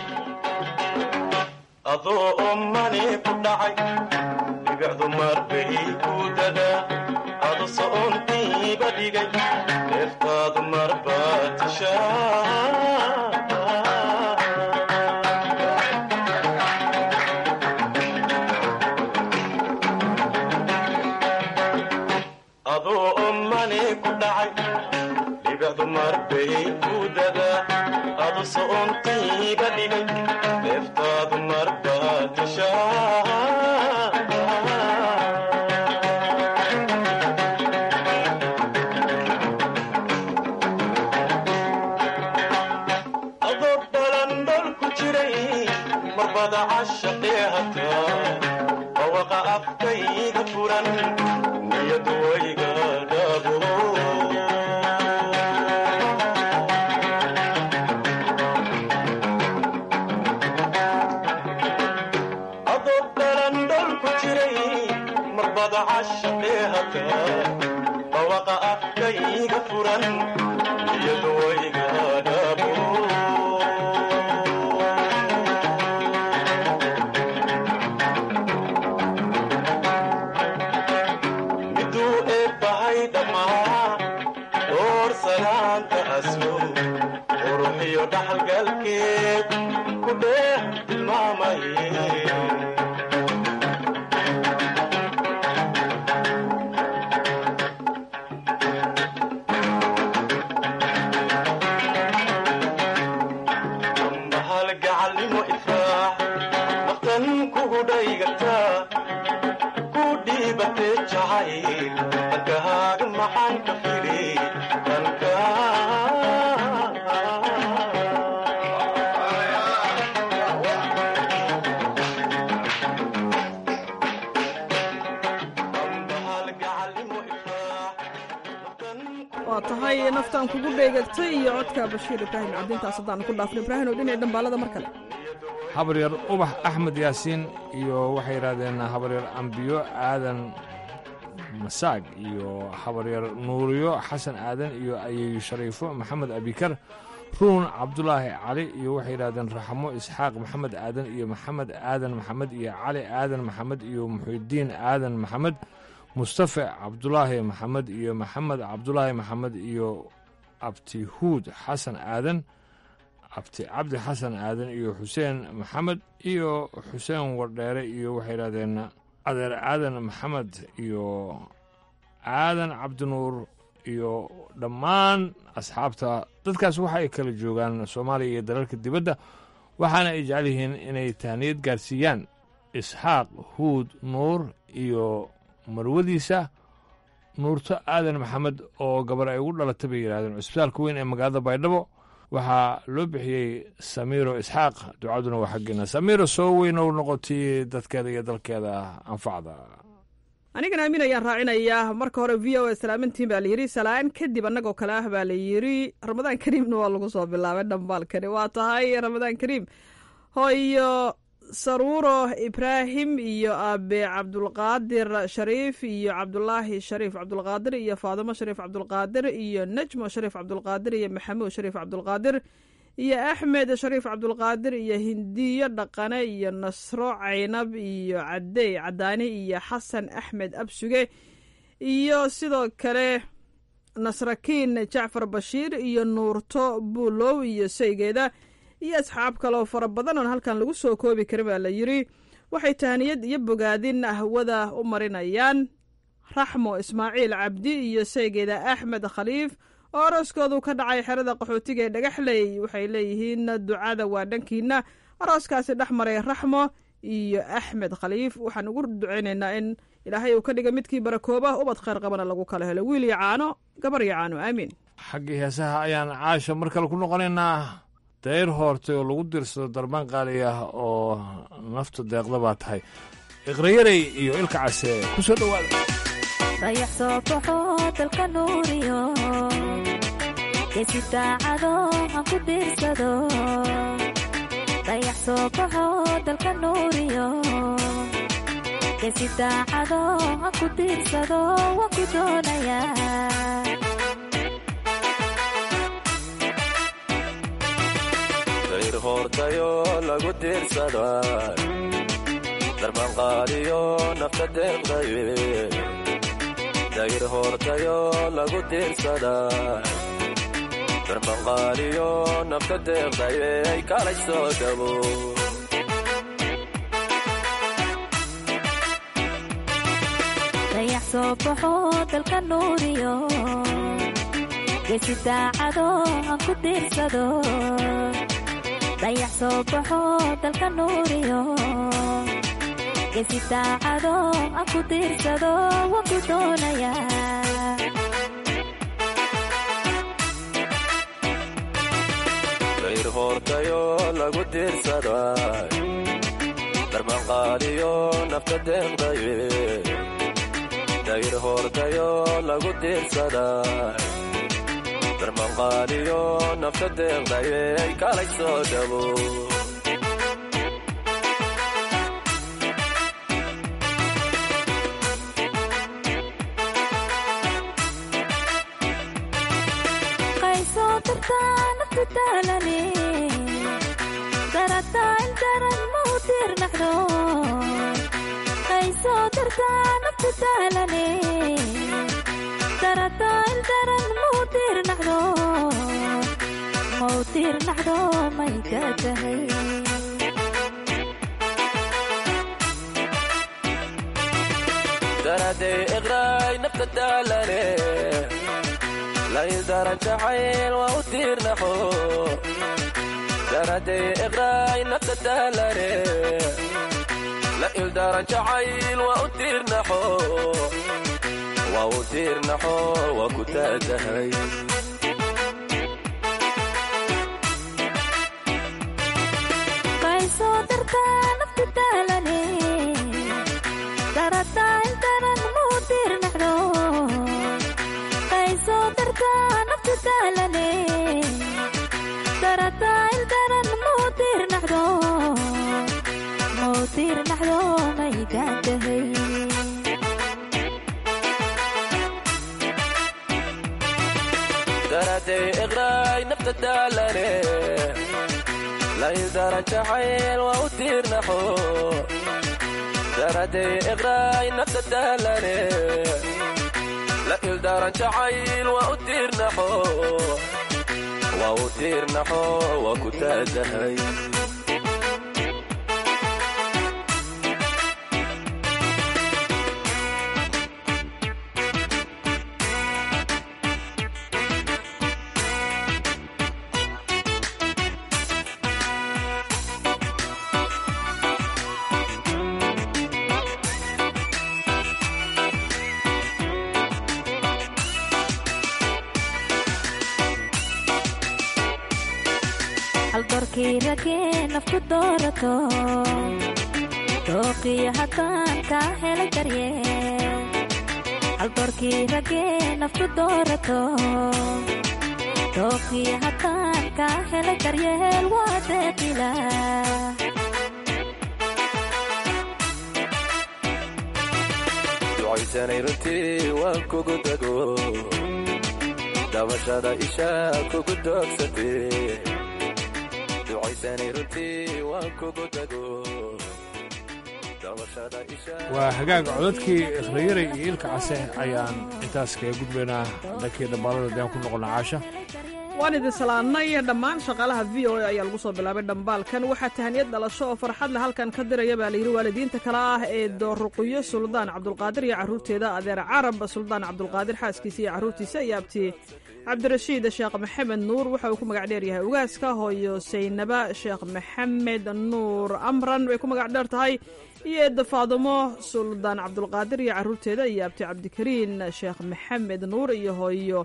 adoo ommani ku dhacay dhibicdu marbay ku dadaa adu so'ontiiba dhigay deeftaadu marbaa tishaa adoo ommani ku dhacay dhibicdu marbay ku dadaa adu so'ontiiba dhigay deeftaadu marbaa tishaa adoo balandhol ku jiray marbada cashaqee hataa bawaqa afkayga furan niyadu wayga dhaabo adoo balandhol ku jiray marbada cashaqee hataa bawaqa afkayga furan niyadu wayga dhaabo miduu eebbahay dhammaa door salaanta aslo quruxiyo dhaxalgalkeed ku dheeh tilmaamaye ambahal gacalnimo ifraax naftan kugu dhaygataa ku dhiibatee jacayl dhankahaaga maxaan ka fili dhanka waa tahay naftaan kugu dheegagtay iyo codka bashiir ibraahim cabdintaas haddaan ku dhaafno ibraahim oo dhinaca dhambaalada mar kale habaryar ubax axmed yaasiin iyo waxay yidhahdeen habaryar ambiyo aadan masaag iyo habaryar nuuriyo xasan aadan iyo ayeeyo shariifo maxamed abikar ruun cabdulaahi cali iyo waxay yidhahdeen raxmo isxaaq maxamed aadan iyo maxamed aadan maxamed iyo cali aadan maxamed iyo muxudiin aadan maxamed mustafa cabdulaahi maxamed iyo maxamed cabdulaahi maxamed iyo abtihuud xasan aadan abti cabdi xasan aadan iyo xuseen maxamed iyo xuseen wardheere iyo waxay yidhahdeen adeer aadan maxamed iyo aadan cabdinuur iyo dhammaan asxaabta dadkaas waxa ay kala joogaan soomaaliya iyo dalalka dibadda waxaana ay jecel yihiin inay tahniyad gaarsiiyaan isxaaq huud nuur iyo marwadiisa nuurto aadan maxamed oo gabar ay ugu dhalatay bay yidhahdeen cusbitaalka weyn ee magaalada baydhabo waxaa loo bixiyey samiiro isxaaq ducaduna waa xaggeena samiiro soo weynow noqotay dadkeeda iyo dalkeeda anfacda anigana aamin ayaan raacinayaa marka hore v o a salaamantiin baa layidhi salaan kadib annagoo kale ah baa la yidhi ramadaan kariimna waa lagu soo bilaabay dhambaalkani waa tahay ramadaan kariim hooyo saruuro ibraahim iyo aabe cabdulqaadir shariif iyo cabdulaahi shariif cabdulqaadir iyo faadimo shariif cabdulqaadir iyo najmo shariif cabdulqaadir iyo maxamuud shariif cabdulqaadir iyo axmed shariif cabdulqaadir iyo hindiyo dhaqane iyo nasro caynab iyo cadey cadaani iyo xasan axmed absuge iyo sidoo kale nasrakiin jacfar bashiir iyo nuurto buulow iyo saygeeda iyo asxaab kaleo fara badan oon halkan lagu soo koobi karin baa la yidhi waxay tahniyad iyo bogaadin ahwada u marinayaan raxmo ismaaciil cabdi iyo saygeeda axmed khaliif oo arooskoodu ka dhacay xerada qaxootiga ee dhagaxley waxay leeyihiin ducada waa dhankiina arooskaasi dhex maray raxmo iyo axmed khaliif waxaan ugu duceynaynaa in ilaahay uu ka dhiga midkii barakooba ubad khayr qabana lagu kala helo wiil iyo caano gabar iyo caano aamiin xaggii heesaha ayaan caasha mar kale ku noqonaynaa dayr hoortay oo lagu dirsado darbaan qaali ah oo nafta deeqda baa tahay iqrayarey iyo ilka case ku soo dhowaada dayax soo baxo dalka nuuriyo geesi daacado aan ku diirsado dayax soo baxo dalka nuuriyo geesi daacado aan ku diirsado waan ku doonayaa dayr hoortayo lagu diirsada darbanqaaliyo nafta deeqdaye dayr hoortayo lagu diirsada darbanqaaliyo nafta deeqdaye ay kalay soo dhabo dayax soo baxo dalka nuuriyo geesi daacado aan ku diirsado dayax soo baxo dalka nuuriyo geesi daacado aan ku diirsado waan ku doonayaa dayr hoortayo lagu diirsada darbanqaaliyo nafta deeqdaye dayr hoortayo lagu diirsada darbanqaaliyo nafta deeqdaye ay kalay soo dhabo qaysoo dartaa naftu daalane darataa indaran mau diirnaxdo qaysoo dartaa naftu daalane darataa indaran mau diirnaxdo mau diirnaxdo may ka tahay daraday iqraay nafta daalane laydaran jacayl waa u tiirnaxo daraday iqraay nafta daalane la ildaran jacayl waa u tiirnaxo waa u tiirnaxo waa ku taagahay qaysoo dartaa naftu daalane darataa indaran mau diirnaxdo qaysoo dartaa naftu daalane darataa indaran mau diirnaxdo mau diirnaxdo may gaantahay daraday iqraay nafta daalane laydaran jacayl waa u tiirnaxo daraday iqraay nafta daalane la ildaran jacayl waa u tiirnaxo waa u tiirnaxo waa ku taagahay haldoorkii ragee nafku doorato dooqiyo haddaan kaa helay daryeel haldoorkii ragee nafku doorato dooqiyo haddaan kaa helay daryeel waa deeqila ducaysanay runtii waan kugu dago dabashada isha kugu doogsatee ducaysanay runtii waan kugu dago dabashada isha waa hagaag codadkii ikhrayaray iyo ilka case ayaan intaas kaga gudbaynaa dhankii dhambaalada deen ku noqona caasha waan idin salaannay dhammaan shaqaalaha v o a ayaa lagu soo bilaabay dhambaalkan waxaa tahaniyad dhalasho oo farxad leh halkan ka diraya baa layidhi waalidiinta kale ah ee dooruqiyo suldaan cabdulqaadir iyo carruurteeda adeer carab suldaan cabdulqaadir xaaskiisa iyo carruurtiisa iyo abti cabdirashiid sheekh maxamed nuur waxa uu ku magac dheer yahay ugaaska hooyo saynaba sheekh maxamed nuur amran way ku magac dheer tahay iyo eedda faadumo suldaan cabdulqaadir iyo carruurteeda iyo abti cabdikariin sheekh maxamed nuur iyo hooyo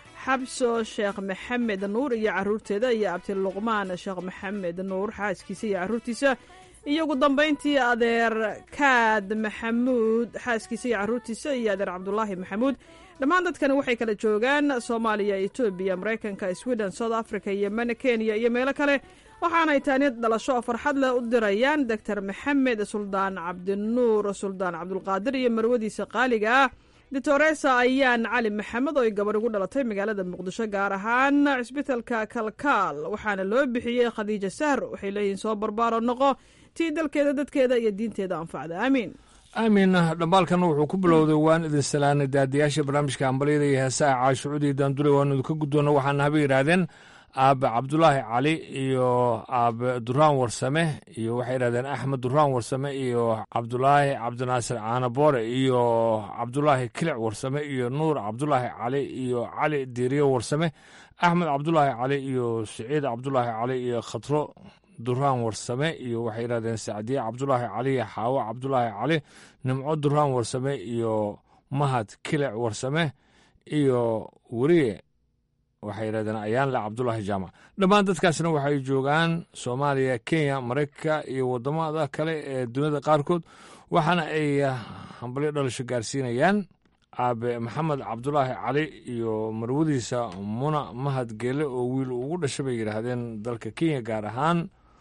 xabso sheekh maxamed nuur iyo carruurteeda iyo abti luqmaan sheekh maxamed nuur xaaskiisa iyo carruurtiisa iyo ugu dambayntii adeer kaad maxamuud xaaskiisa iyo carruurtiisa iyo adeer cabdulaahi maxamuud dhammaan dadkani waxay kala joogaan soomaaliya etoobiya maraykanka sweden south africa yemen kenya iyo meelo kale waxaanay taaniyad dhalasho oo farxad leh u dirayaan doctor maxamed suldaan cabdinuur suldaan cabdulqaadir iyo marwadiisa qaaliga ah ditoresa ayaan cali maxamed oo ay gabarh ugu dhalatay magaalada muqdisho gaar ahaan cisbitalka kalkaal waxaana loo bixiyey khadiija sahr waxay leeyihiin soo barbaaro noqo tii dalkeeda dadkeeda iyo diinteeda anfacda aamiin aamin dhambaalkan wuxuu ku bilowday waan idin salaanay daadiyaasha barnaamijka hambalyada iyo heesaha caashucudii daandure waanu idinka guddoonna waxaana haba yidhaahdeen aabe cabdulaahi cali iyo aabe duraan warsame iyo waxay yidhahdeen axmed duraan warsame iyo cabdulaahi cabdinaasir caanaboore iyo cabdulaahi kilic warsame iyo nuur cabdulaahi cali iyo cali diiriyo warsame axmed cabdulaahi cali iyo siciid cabdulaahi cali iyo khatro duraan warsame iyo waxay yidhahdeen sacdiye cabdulaahi cali iyo xaawo cabdulaahi cali nimco duraan warsame iyo mahad kilic warsame iyo weriye waxay yidhahdeen ayaanle cabdulaahi jaamac dhammaan dadkaasna waxay joogaan soomaaliya kenya maraykanka iyo waddamada kale ee duniyada qaarkood waxaana ay hambalyo dhalasho gaarsiinayaan aabe maxamed cabdulaahi cali iyo marwadiisa muna mahad geele oo wiil ugu dhashay bay yidhaahdeen dalka kenya gaar ahaan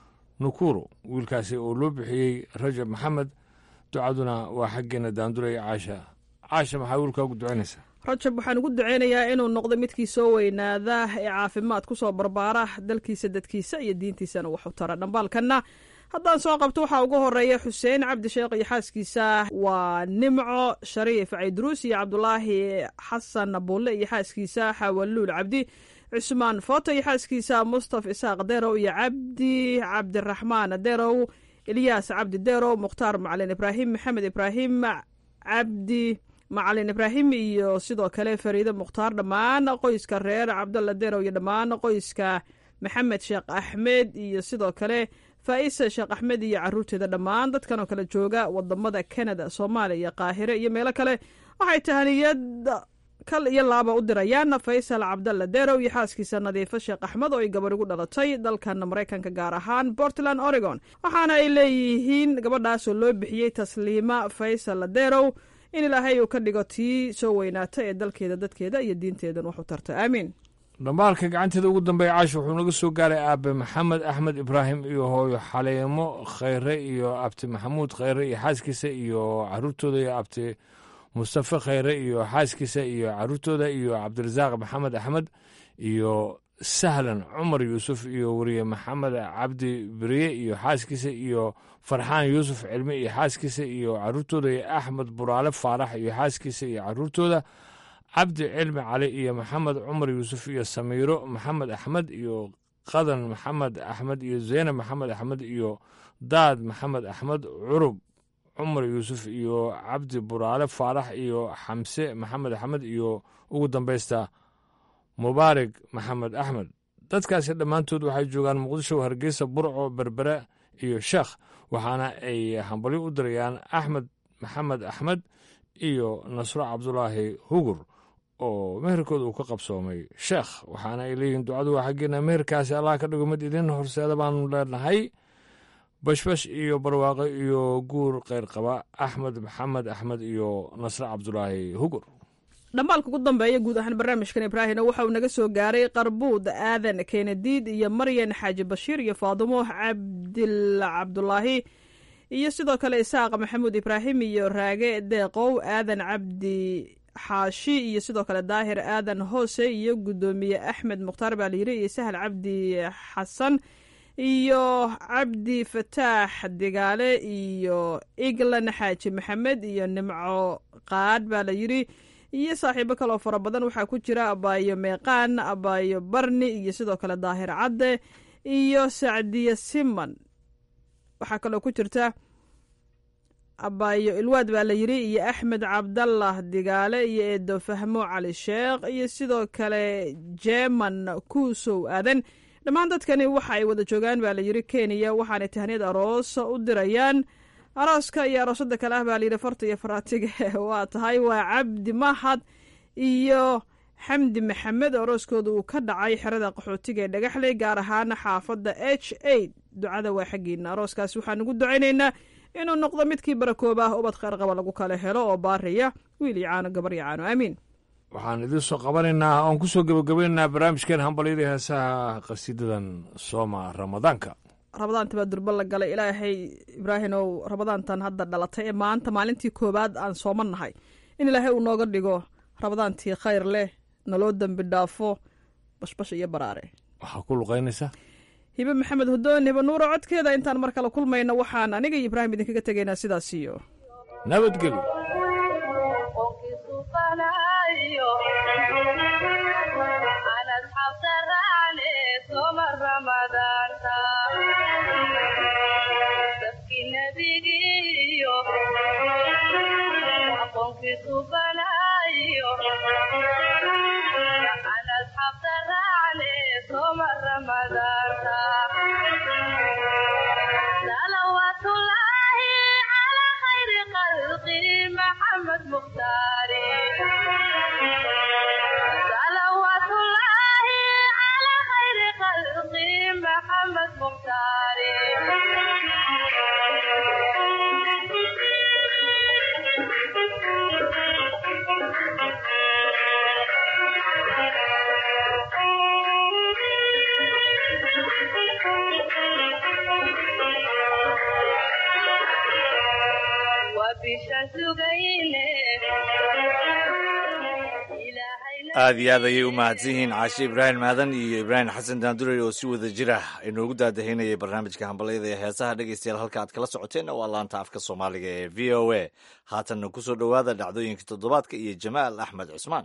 nukuro wiilkaasi oo loo bixiyey rajab maxamed ducaduna waa xaggeena daanduraya caasha caasha maxaa wiilkaagu ducaynaysaa rajab waxaan ugu duceynayaa inuu noqdo midkii soo weynaada ee caafimaad ku soo barbaara dalkiisa dadkiisa iyo diintiisana wax u tara dhambaalkanna haddaan soo qabto waxaa ugu horeeya xuseen cabdi sheekh iyo xaaskiisa waa nimco shariif caydruus iyo cabdulaahi xasan bulle iyo xaaskiisa xawaluul cabdi cusmaan footo iyo xaaskiisa mustaf isaaq derow iyo cabdi cabdiraxmaan derow ilyaas cabdi derow mukhtaar macalin ibraahim maxamed ibraahim cabdi macalin ibraahim iyo sidoo kale fariide mukhtaar dhammaan qoyska reer cabdalla derow iyo dhammaan qoyska maxamed sheekh axmed iyo sidoo kale faa'isa sheekh axmed iyo caruurteeda dhammaan dadkan oo kale jooga wadamada kanada soomaaliya qaahire iyo meelo kale waxay tahaniyad kal iyo laaba u dirayaan faysal cabdalla derow iyo xaaskiisa nadiifo sheekh axmed oo ay gabarh ugu dhalatay dalkan maraykanka gaar ahaan portland oregon waxaana ay leeyihiin gabadhaasoo loo bixiyey tasliima faysal derow in ilaahay uu ka dhigo tii soo weynaata ee dalkeeda dadkeeda iyo diinteedan wax u tarta aamiin dhambaalka gacanteeda ugu dambeeya caash wuxuu naga soo gaaray aabe maxamed axmed ibraahim iyo hooyo xaleemo khayre iyo abti maxamuud khayre iyo xaaskiisa iyo caruurtooda iyo abti mustafe khayre iyo xaaskiisa iyo caruurtooda iyo cabdirasaaq maxamed axmed iyo sahlan cumar yuusuf iyo weriye maxamed cabdi beriye iyo xaaskiisa iyo farxaan yuusuf cilmi iyo xaaskiisa iyo caruurtooda iyo axmed buraale faarax iyo xaaskiisa iyo caruurtooda cabdi cilmi cali iyo maxamed cumar yuusuf iyo samiiro maxamed axmed iyo qadan maxamed axmed iyo zeynab maxamed axmed iyo daad maxamed axmed curub cumar yuusuf iyo cabdi buraale faarax iyo xamse maxamed axmed iyo ugu dambaysta mubaarig maxamed axmed dadkaasi dhammaantood waxay joogaan muqdisho hargeysa burco berbere iyo sheekh waxaana ay hambalyo u dirayaan axmed maxamed axmed iyo nasro cabdulaahi hugur oo meherkooda uu ka qabsoomay sheekh waxaana ay leeyihiin ducadu waa xaggeena meherkaasi allah ka dhigo mid idin horseeda baanu leenahay bashbash iyo barwaaqo iyo guur kheyr qaba axmed maxamed axmed iyo nasre cabdulaahi hugur dhambaalka ugu dambeeya guud ahaan barnaamijkan ibraahimna waxa uu naga soo gaaray qarbuud aadan keenadiid iyo maryan xaaji bashiir iyo faadumo cabdil cabdulaahi iyo sidoo kale isaaq maxamuud ibraahim iyo raage deeqow aadan cabdi xaashi iyo sidoo kale daahir aadan hoose iyo guddoomiye axmed mukhtaar baa layiri iyo sahal cabdi xasan iyo cabdi fataax digaale iyo iglan xaaji maxamed iyo nimco qaadh baa la yiri iyo saaxiibo kaloo fara badan waxaa ku jira abaayo meeqaan abaayo barni iyo sidoo kale daahir cadde iyo sacdiye siman waxaa kaloo ku jirta abaayo ilwaad baa la yiri iyo axmed cabdallah digaale iyo eedo fahmo cali sheekh iyo sidoo kale jeeman kuusow aadan dhammaan dadkani waxa ay wada joogaan baa la yiri kenya waxaanay tahniyad aroos u dirayaan arooska iyo aroosada kale ah baa layidhi farta iyo faraatiga waa tahay waa cabdi mahad iyo xamdi maxamed arooskooda uu ka dhacay xerada qaxootiga ee dhagaxley gaar ahaan xaafadda h a ducada waa xaggiina arooskaas waxaan ugu ducaynaynaa inuu noqdo midkii barakooba ah ubad kheyr qaba lagu kala helo oo baariya wiil iyo caano gabar iyo caano aamiin waxaan idiin soo qabanaynaa oon ku soo gebagabaynaynaa barnaamijkeen hambalyada heesaha qasiidadan sooma ramadaanka rabadaanta baa durba la galay ilaahay ibraahimow rabadaantan hadda dhalatay ee maanta maalintii koowaad aan sooman nahay in ilaahay uu nooga dhigo rabadaantii khayr leh naloo dembi dhaafo bashbash iyo baraare waxaa ku luqaynaysaa hibe maxamed hudoon hibe nuuro codkeeda intaan mar kale kulmayno waxaan aniga iyo ibraahim idinkaga tegaynaa sidaas iyo nabadgelyo aad iyo aad ayay u mahadsan yihiin caashe ibraahim maadan iyo ibraahim xasan daanduray oo si wada jir ah inoogu daadahaynayay barnaamijka hambalyada ee heesaha dhegeystayaal halka aad kala socoteenna waa laanta afka soomaaliga ee v o a haatanna ku soo dhowaada dhacdooyinka toddobaadka iyo jamaal axmed cusmaan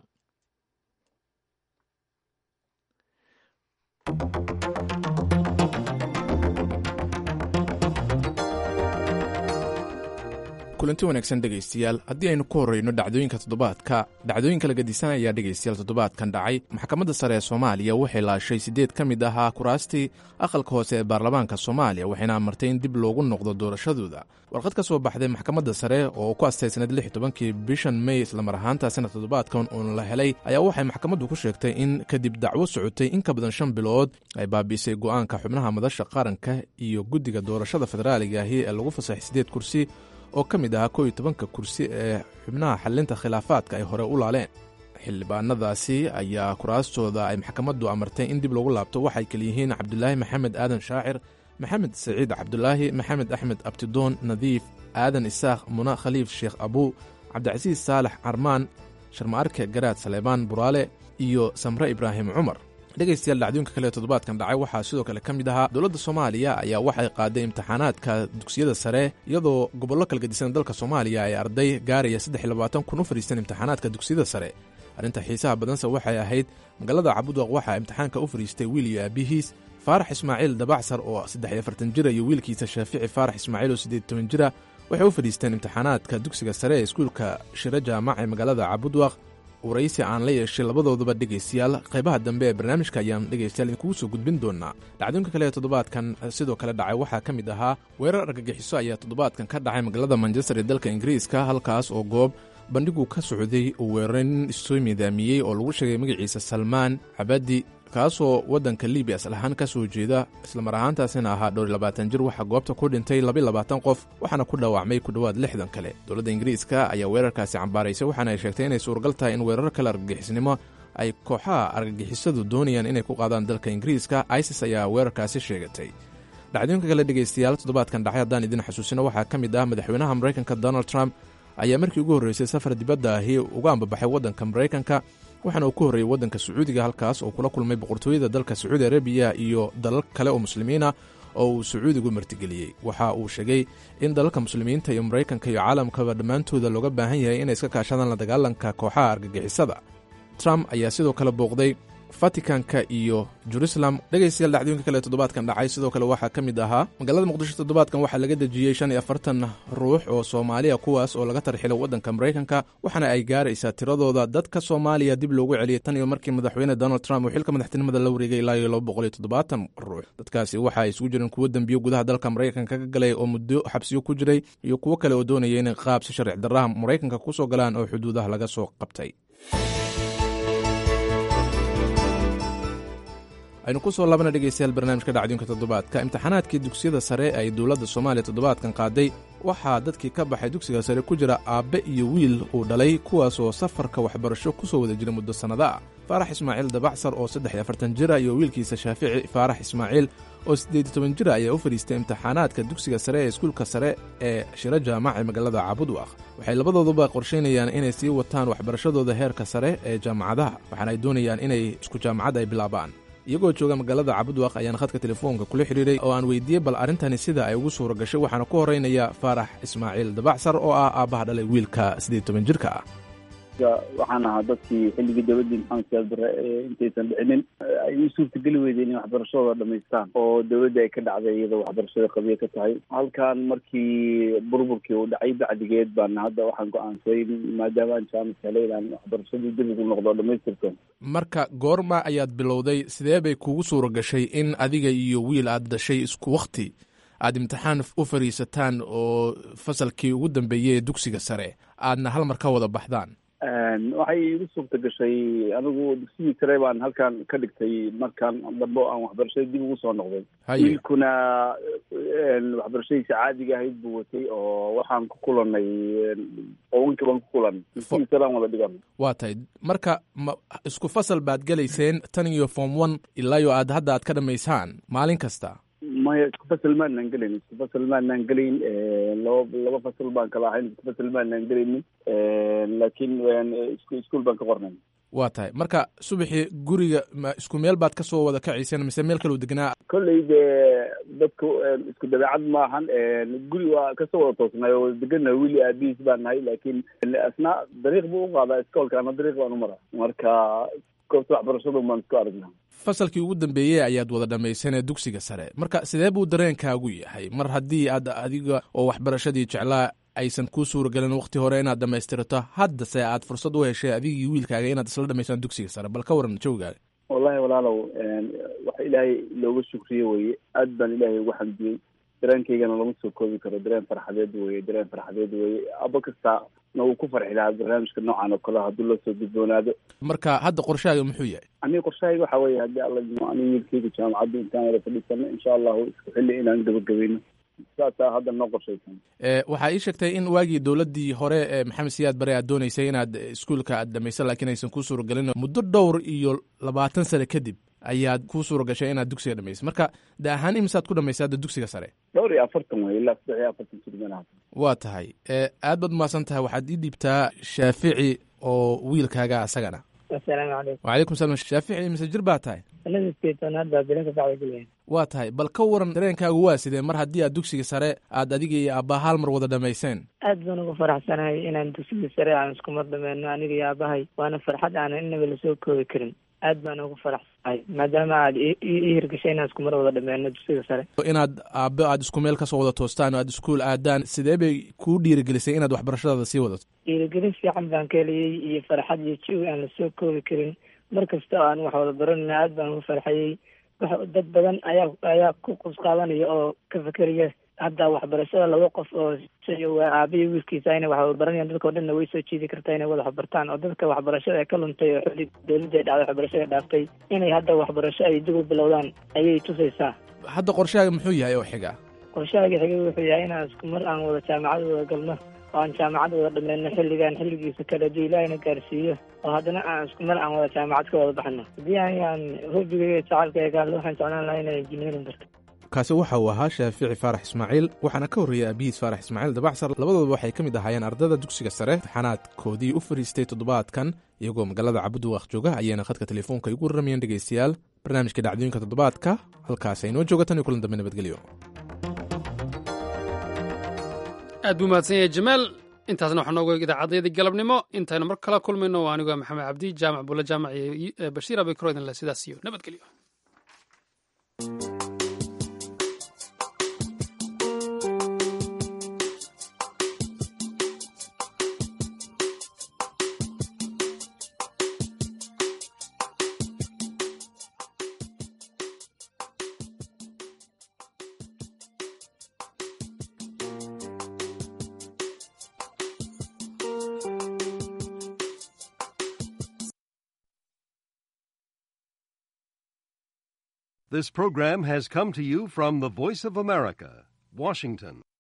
kulanti wanaagsan dhegaystayaal haddii aynu ku horrayno dhacdooyinka toddobaadka dhacdooyinka la gadisan ayaa dhegaystayaal toddobaadkan dhacay maxkamadda sare ee soomaaliya waxay laashay siddeed ka mid ahaa kuraastii aqalka hoose ee baarlamaanka soomaaliya waxayna amartay in dib loogu noqdo doorashadooda warqad ka soo baxday maxkamadda sare oo ku astaysnayd lix tobankii bishan mey islamar ahaanta sanad toddobaadkan uun la helay ayaa waxay maxkamaddu ku sheegtay in kadib dacwo socotay in ka badan shan bilood ay baabiisay go'aanka xubnaha madasha qaranka iyo guddiga doorashada federaaliga ahi ee lagu fasaxay siddeed kursi oo ka mid ahaa koo iyo tobanka kursi ee xubnaha xallinta khilaafaadka ay hore u laaleen xildhibaanadaasi ayaa kuraastooda ay maxkamaddu amartay in dib loogu laabto waxay kaliyihiin cabdulaahi maxamed aadan shaacir maxamed saciid cabdulaahi maxamed axmed abtidoon nadiif aadan isaaq muna khaliif sheekh abuu cabdicasiis saalax carmaan sharmaarke garaad saleebaan buraale iyo samre ibraahim cumar dhegaystayaal dhacdooyinka kale ee toddobaadkan dhacay waxaa sidoo kale ka mid ahaa dowladda soomaaliya ayaa waxay qaaday imtixaanaadka dugsiyada sare iyadoo gobollo kala gedisan dalka soomaaliya ay arday gaaraya saddex iyo labaatan kun u fadhiistan imtixaanaadka dugsiyada sare arrinta xiisaha badanse waxay ahayd magaalada cabudwaq waxaa imtixaanka u fadhiistay wiil iyo aabihiis faarax ismaaciil dabacsar oo saddex iyo afartan jira iyo wiilkiisa shaafici faarax ismaaciil oo siddeed toban jira waxay u fadhiisteen imtixaanaadka dugsiga sare ee iskuulka shiro jaamac ee magaalada cabudwaq waraysi aan la yeeshay labadooduba dhegaystayaal qaybaha dambe ee barnaamijka ayaan dhegaystayaal idinkugu soo gudbin doonaa dhacdooyinka kale ee toddobaadkan sidoo kale dhacay waxaa ka mid ahaa weerar argagixiso ayaa toddobaadkan ka dhacay magaalada manchester ee dalka ingiriiska halkaas oo goob bandhigu ka socday uu weeraray nin issoo miidaamiyey oo lagu sheegay magaciisa salmaan cabadi kaasoo waddanka libiya asal ahaan ka soo jeeda islamar ahaantaasina ahaa dhowr iyo labaatan jir waxaa goobta ku dhintay labaiyo labaatan qof waxaana ku dhaawacmay ku dhowaad lixdan kale dowladda ingiriiska ayaa weerarkaasi cambaaraysay waxaana ay sheegtay inay suuragal tahay in weerar kale argagixisnimo ay kooxaha argagixisadu doonayaan inay ku qaadaan dalka ingiriiska isis ayaa weerarkaasi sheegatay dhacdooyinka kale dhegaystayaal toddobaadkan dhacay haddaan idin xasuusino waxaa ka mid ah madaxweynaha maraykanka donald trump ayaa markii ugu horreysay safar dibadda ahi uga ambabaxay waddanka maraykanka waxaana uu ku horreeyey waddanka sacuudiga halkaas oo kula kulmay boqortooyada dalka sacuudi arabiya iyo dalal kale oo muslimiina oo uu sacuudigu martigeliyey waxa uu sheegay in dalalka muslimiinta iyo maraykanka iyo caalamkaba dhammaantooda looga baahan yahay inay iska kaashadaan la dagaalanka kooxaha argagixisada trump ayaa sidoo kale booqday vatikanka iyo jerusalem dhegaystayaal dhacdooyinka kale toddobaadkan dhacay sidoo kale waxaa ka mid ahaa magaalada muqdisho toddobaadkan waxaa laga dejiyey shan iyo afartan ruux oo soomaaliya kuwaas oo laga tarxilay waddanka maraykanka waxaana ay gaaraysaa tiradooda dadka soomaaliya dib loogu celiyey tan iyo markii madaxweyne donald trump uu xilka madaxtinimada la wareegay ilaa iyo laba boqol iyo toddobaatan ruux dadkaasi waxa ay isugu jireen kuwo dembiyo gudaha dalka maraykanka ka galay oo muddo xabsiyo ku jiray iyo kuwo kale oo doonaya inay qaab si sharci darraha maraykanka kusoo galaan oo xuduudaha laga soo qabtay aynu ku soo laabana dhegaystayaal barnaamijka dhacdooyinka toddobaadka imtixaanaadkii dugsiyada sare ay dowladda soomaaliya toddobaadkan qaaday waxaa dadkii ka baxay dugsiga sare ku jira aabbe iyo wiil uu dhalay kuwaas oo safarka waxbarasho ku soo wada jira muddo sannado ah faarax ismaaciil dabacsar oo saddex iyo afartan jira iyo wiilkiisa shaafici faarax ismaaciil oo siddeed iyo toban jira ayaa u fadhiistay imtixaanaadka dugsiga sare ee iskuulka sare ee shiro jaamac ee magaalada caabudwaq waxay labadooduba qorshaynayaan inay sii wataan waxbarashadooda heerka sare ee jaamacadaha waxaana ay doonayaan inay isku jaamacad ay bilaabaan iyagoo jooga magaalada cabudwaq ayaan khadka telefoonka kula xidhiiray oo aan weydiiyey bal arrintani sida ay ugu suura gashay waxaana ku horraynaya faarax ismaaciil dabacsar oo ah aabbaha dhalay wiilka siddeed toban jirka ah waxaan ahaa dadkii xilligii dowladdii maxamed siyaad barre intaysan dhicinin ay u suurtageli weydeen in waxbarashadooda dhamaystaan oo dowladda ay ka dhacday iyadoo waxbarashada qabiya ka tahay halkan markii burburkii uu dhacay bacdigeed baan hadda waxaan go-aansaday maadaama aan jaamis helay inaan waxbarashadii dib ugu noqdo dhamaystirto marka goorma ayaad bilowday sidee bay kugu suura gashay in adiga iyo wiil aad dhashay isku wakti aad imtixaan u fadhiisataan oo fasalkii ugu dambeeyey ee dugsiga sare aadna hal mar ka wada baxdaan waxay igu suurta gashay anigu dugsigii sare baan halkan ka dhigtay markaan dambe aan waxbarashada dib ugu soo noqday wiilkuna waxbarashadiisa caadiga ahayd buu watay oo waxaan ku kulanay qowankii baan ku kulan dugsigii sare aan wada dhigan waa tahay marka ma isku fasal baad gelayseen tan iyo form one ilaa iyo aad hadda aad ka dhamaysaan maalin kasta maya isku fasal maanaan gelayn isku fasal maanaan gelayn laba laba fasal baan kala ahayn isku fasal maanaan gelaynin laakiin isku iskuol baan ka qornay waa tahay marka subaxii guriga ma isku meel baad kasoo wada kacayseen mise meel kaleu degnaa kolley dee dadku isku dabeecad maahan guri waa kasoo wada toosnay oo wada degana wili aabihiis baan nahay laakiin asna dariiq buu uqaadaa iskoolka ana dariiq baan umara marka goobta waxbarashadu baan isku aragnaa fasalkii ugu dambeeyey ayaad wada dhammaysanee dugsiga sare marka sidee buu dareenkaagu yahay mar haddii aad adiga oo waxbarashadii jeclaa aysan kuu suura gelin wakti hore inaad dhammaystirato haddase aad fursad u heshay adigii wiilkaaga inaad isla dhamaysaan dugsiga sare bal ka waran jawgaaga wallahi walaalow waxa ilaahay looga shukriye weye aad baan ilaahay ugu xamdiyey dareenkaygana lama soo koobi karo dareen farxadeed weye dareen farxadeed weye aba kasta na uu ku farxi lahaa barnaamijka noocan oo kale hadduu la soo gudboonaado marka hadda qorshahaaga muxuu yahay aniga qorshahayga waxa weeye haddii alla idmo aniga wiilkayga jaamacadda intaan wada fadhiisano insha allahu isku xilli inaan gabagabayno saasaa hadda noo qorshaysan waxaa ii sheegtay in waagii dowladdii hore ee maxamed siyaad bare aad doonaysay inaad iskuulka aad dhamaysa laakiin aysan kuu suura gelin muddo dhowr iyo labaatan sane kadib ayaad kuu suura gashay inaad dugsiga dhamaysay marka da ahaan imisaad ku dhamaysay hadda dugsiga sare dhowr iyo afartan wey ilaa saddex iyo afartan jir meelahaas waa tahay aad baad umahadsan tahay waxaad ii dhiibtaa shaafici oo wiilkaaga asagana asalaamu calaykum wacalaykum salam shaafici mise jir baa tahay sanada sideetanaad baa bilinka bacda gelaya waa tahay bal ka waran dareenkaagu waa sidee mar haddii aad dugsiga sare aad adiga iyo aabbaha hal mar wada dhamayseen aad baan ugu faraxsanahay inaan dugsiga sare aan isku mar dhameyno aniga iyo aabahay waana farxad aanan inaba lasoo koobi karin aad baan ugu faraxsanahay maadaama aad ii hirgashay inaan isku mar wada dhameyno dugsiga sare inaad aabbe aad isku meel kasoo wada toostaan oo aad iskuol aadaan sidee bay kuu dhiirigelisay inaad waxbarashadaada sii wadato dhiirigelin fiican baan ka heliyey iyo farxad iyo jawi aan lasoo koobi karin mar kasta oo aan wax wada baranayna aad baan ugu farxayey dad badan ayaa ayaa ku qusqaabanaya oo ka fekeraya hadda waxbarashada laba qof oo waa aabiyo wiilkiisa inay wax baranayaan dadka o dhanna way soo jiidi kartaa inay wada waxbartaan oo dadka waxbarashada ee ka luntay oo xilli dowladda ay dhacday waxbarashada dhaaftay inay hadda waxbarasho ay dib u bilowdaan ayay tusaysaa hadda qorshahaaga muxuu yahay oo xiga qorshahaaga xiga wuxuu yahay inaan isku mar aan wada jaamacad wada galno oo aan jaamacad wada dhameyno xilligaan xilligiisa kale haddii ilaahina gaarsiiyo oo haddana aan isku mar aan wada jaamacad ka wada baxno haddii ayaan hobigayga jacalkayga waxaan jeclaan lahaa inaan engineering barto kaasi waxa uu ahaa shaafici faarax ismaaciil waxaana ka horreeyey aabihiis faarax ismaaciil dabacsar labadooda waxay ka mid ahaayeen ardada dugsiga sare imtixaanaadkoodii u fadhiistay toddobaadkan iyagoo magaalada cabudwaaq jooga ayayna khadka telefoonka igu warramayeen dhegaystayaal barnaamijka dhacdooyinka toddobaadka halkaas aynoo jooga tan iyo kulan dambe nabadgelyo aad buu mahadsan yahay jamaal intaasna waxaa noogu eeg idaacaddayadii galabnimo intaynu mar kala kulmayno waa anigu maxamed cabdi jaamac bulle jaamac iyo bashiir abikro idin le sidaas iyo nabadgelyo This program has come to you from the Voice of America, Washington.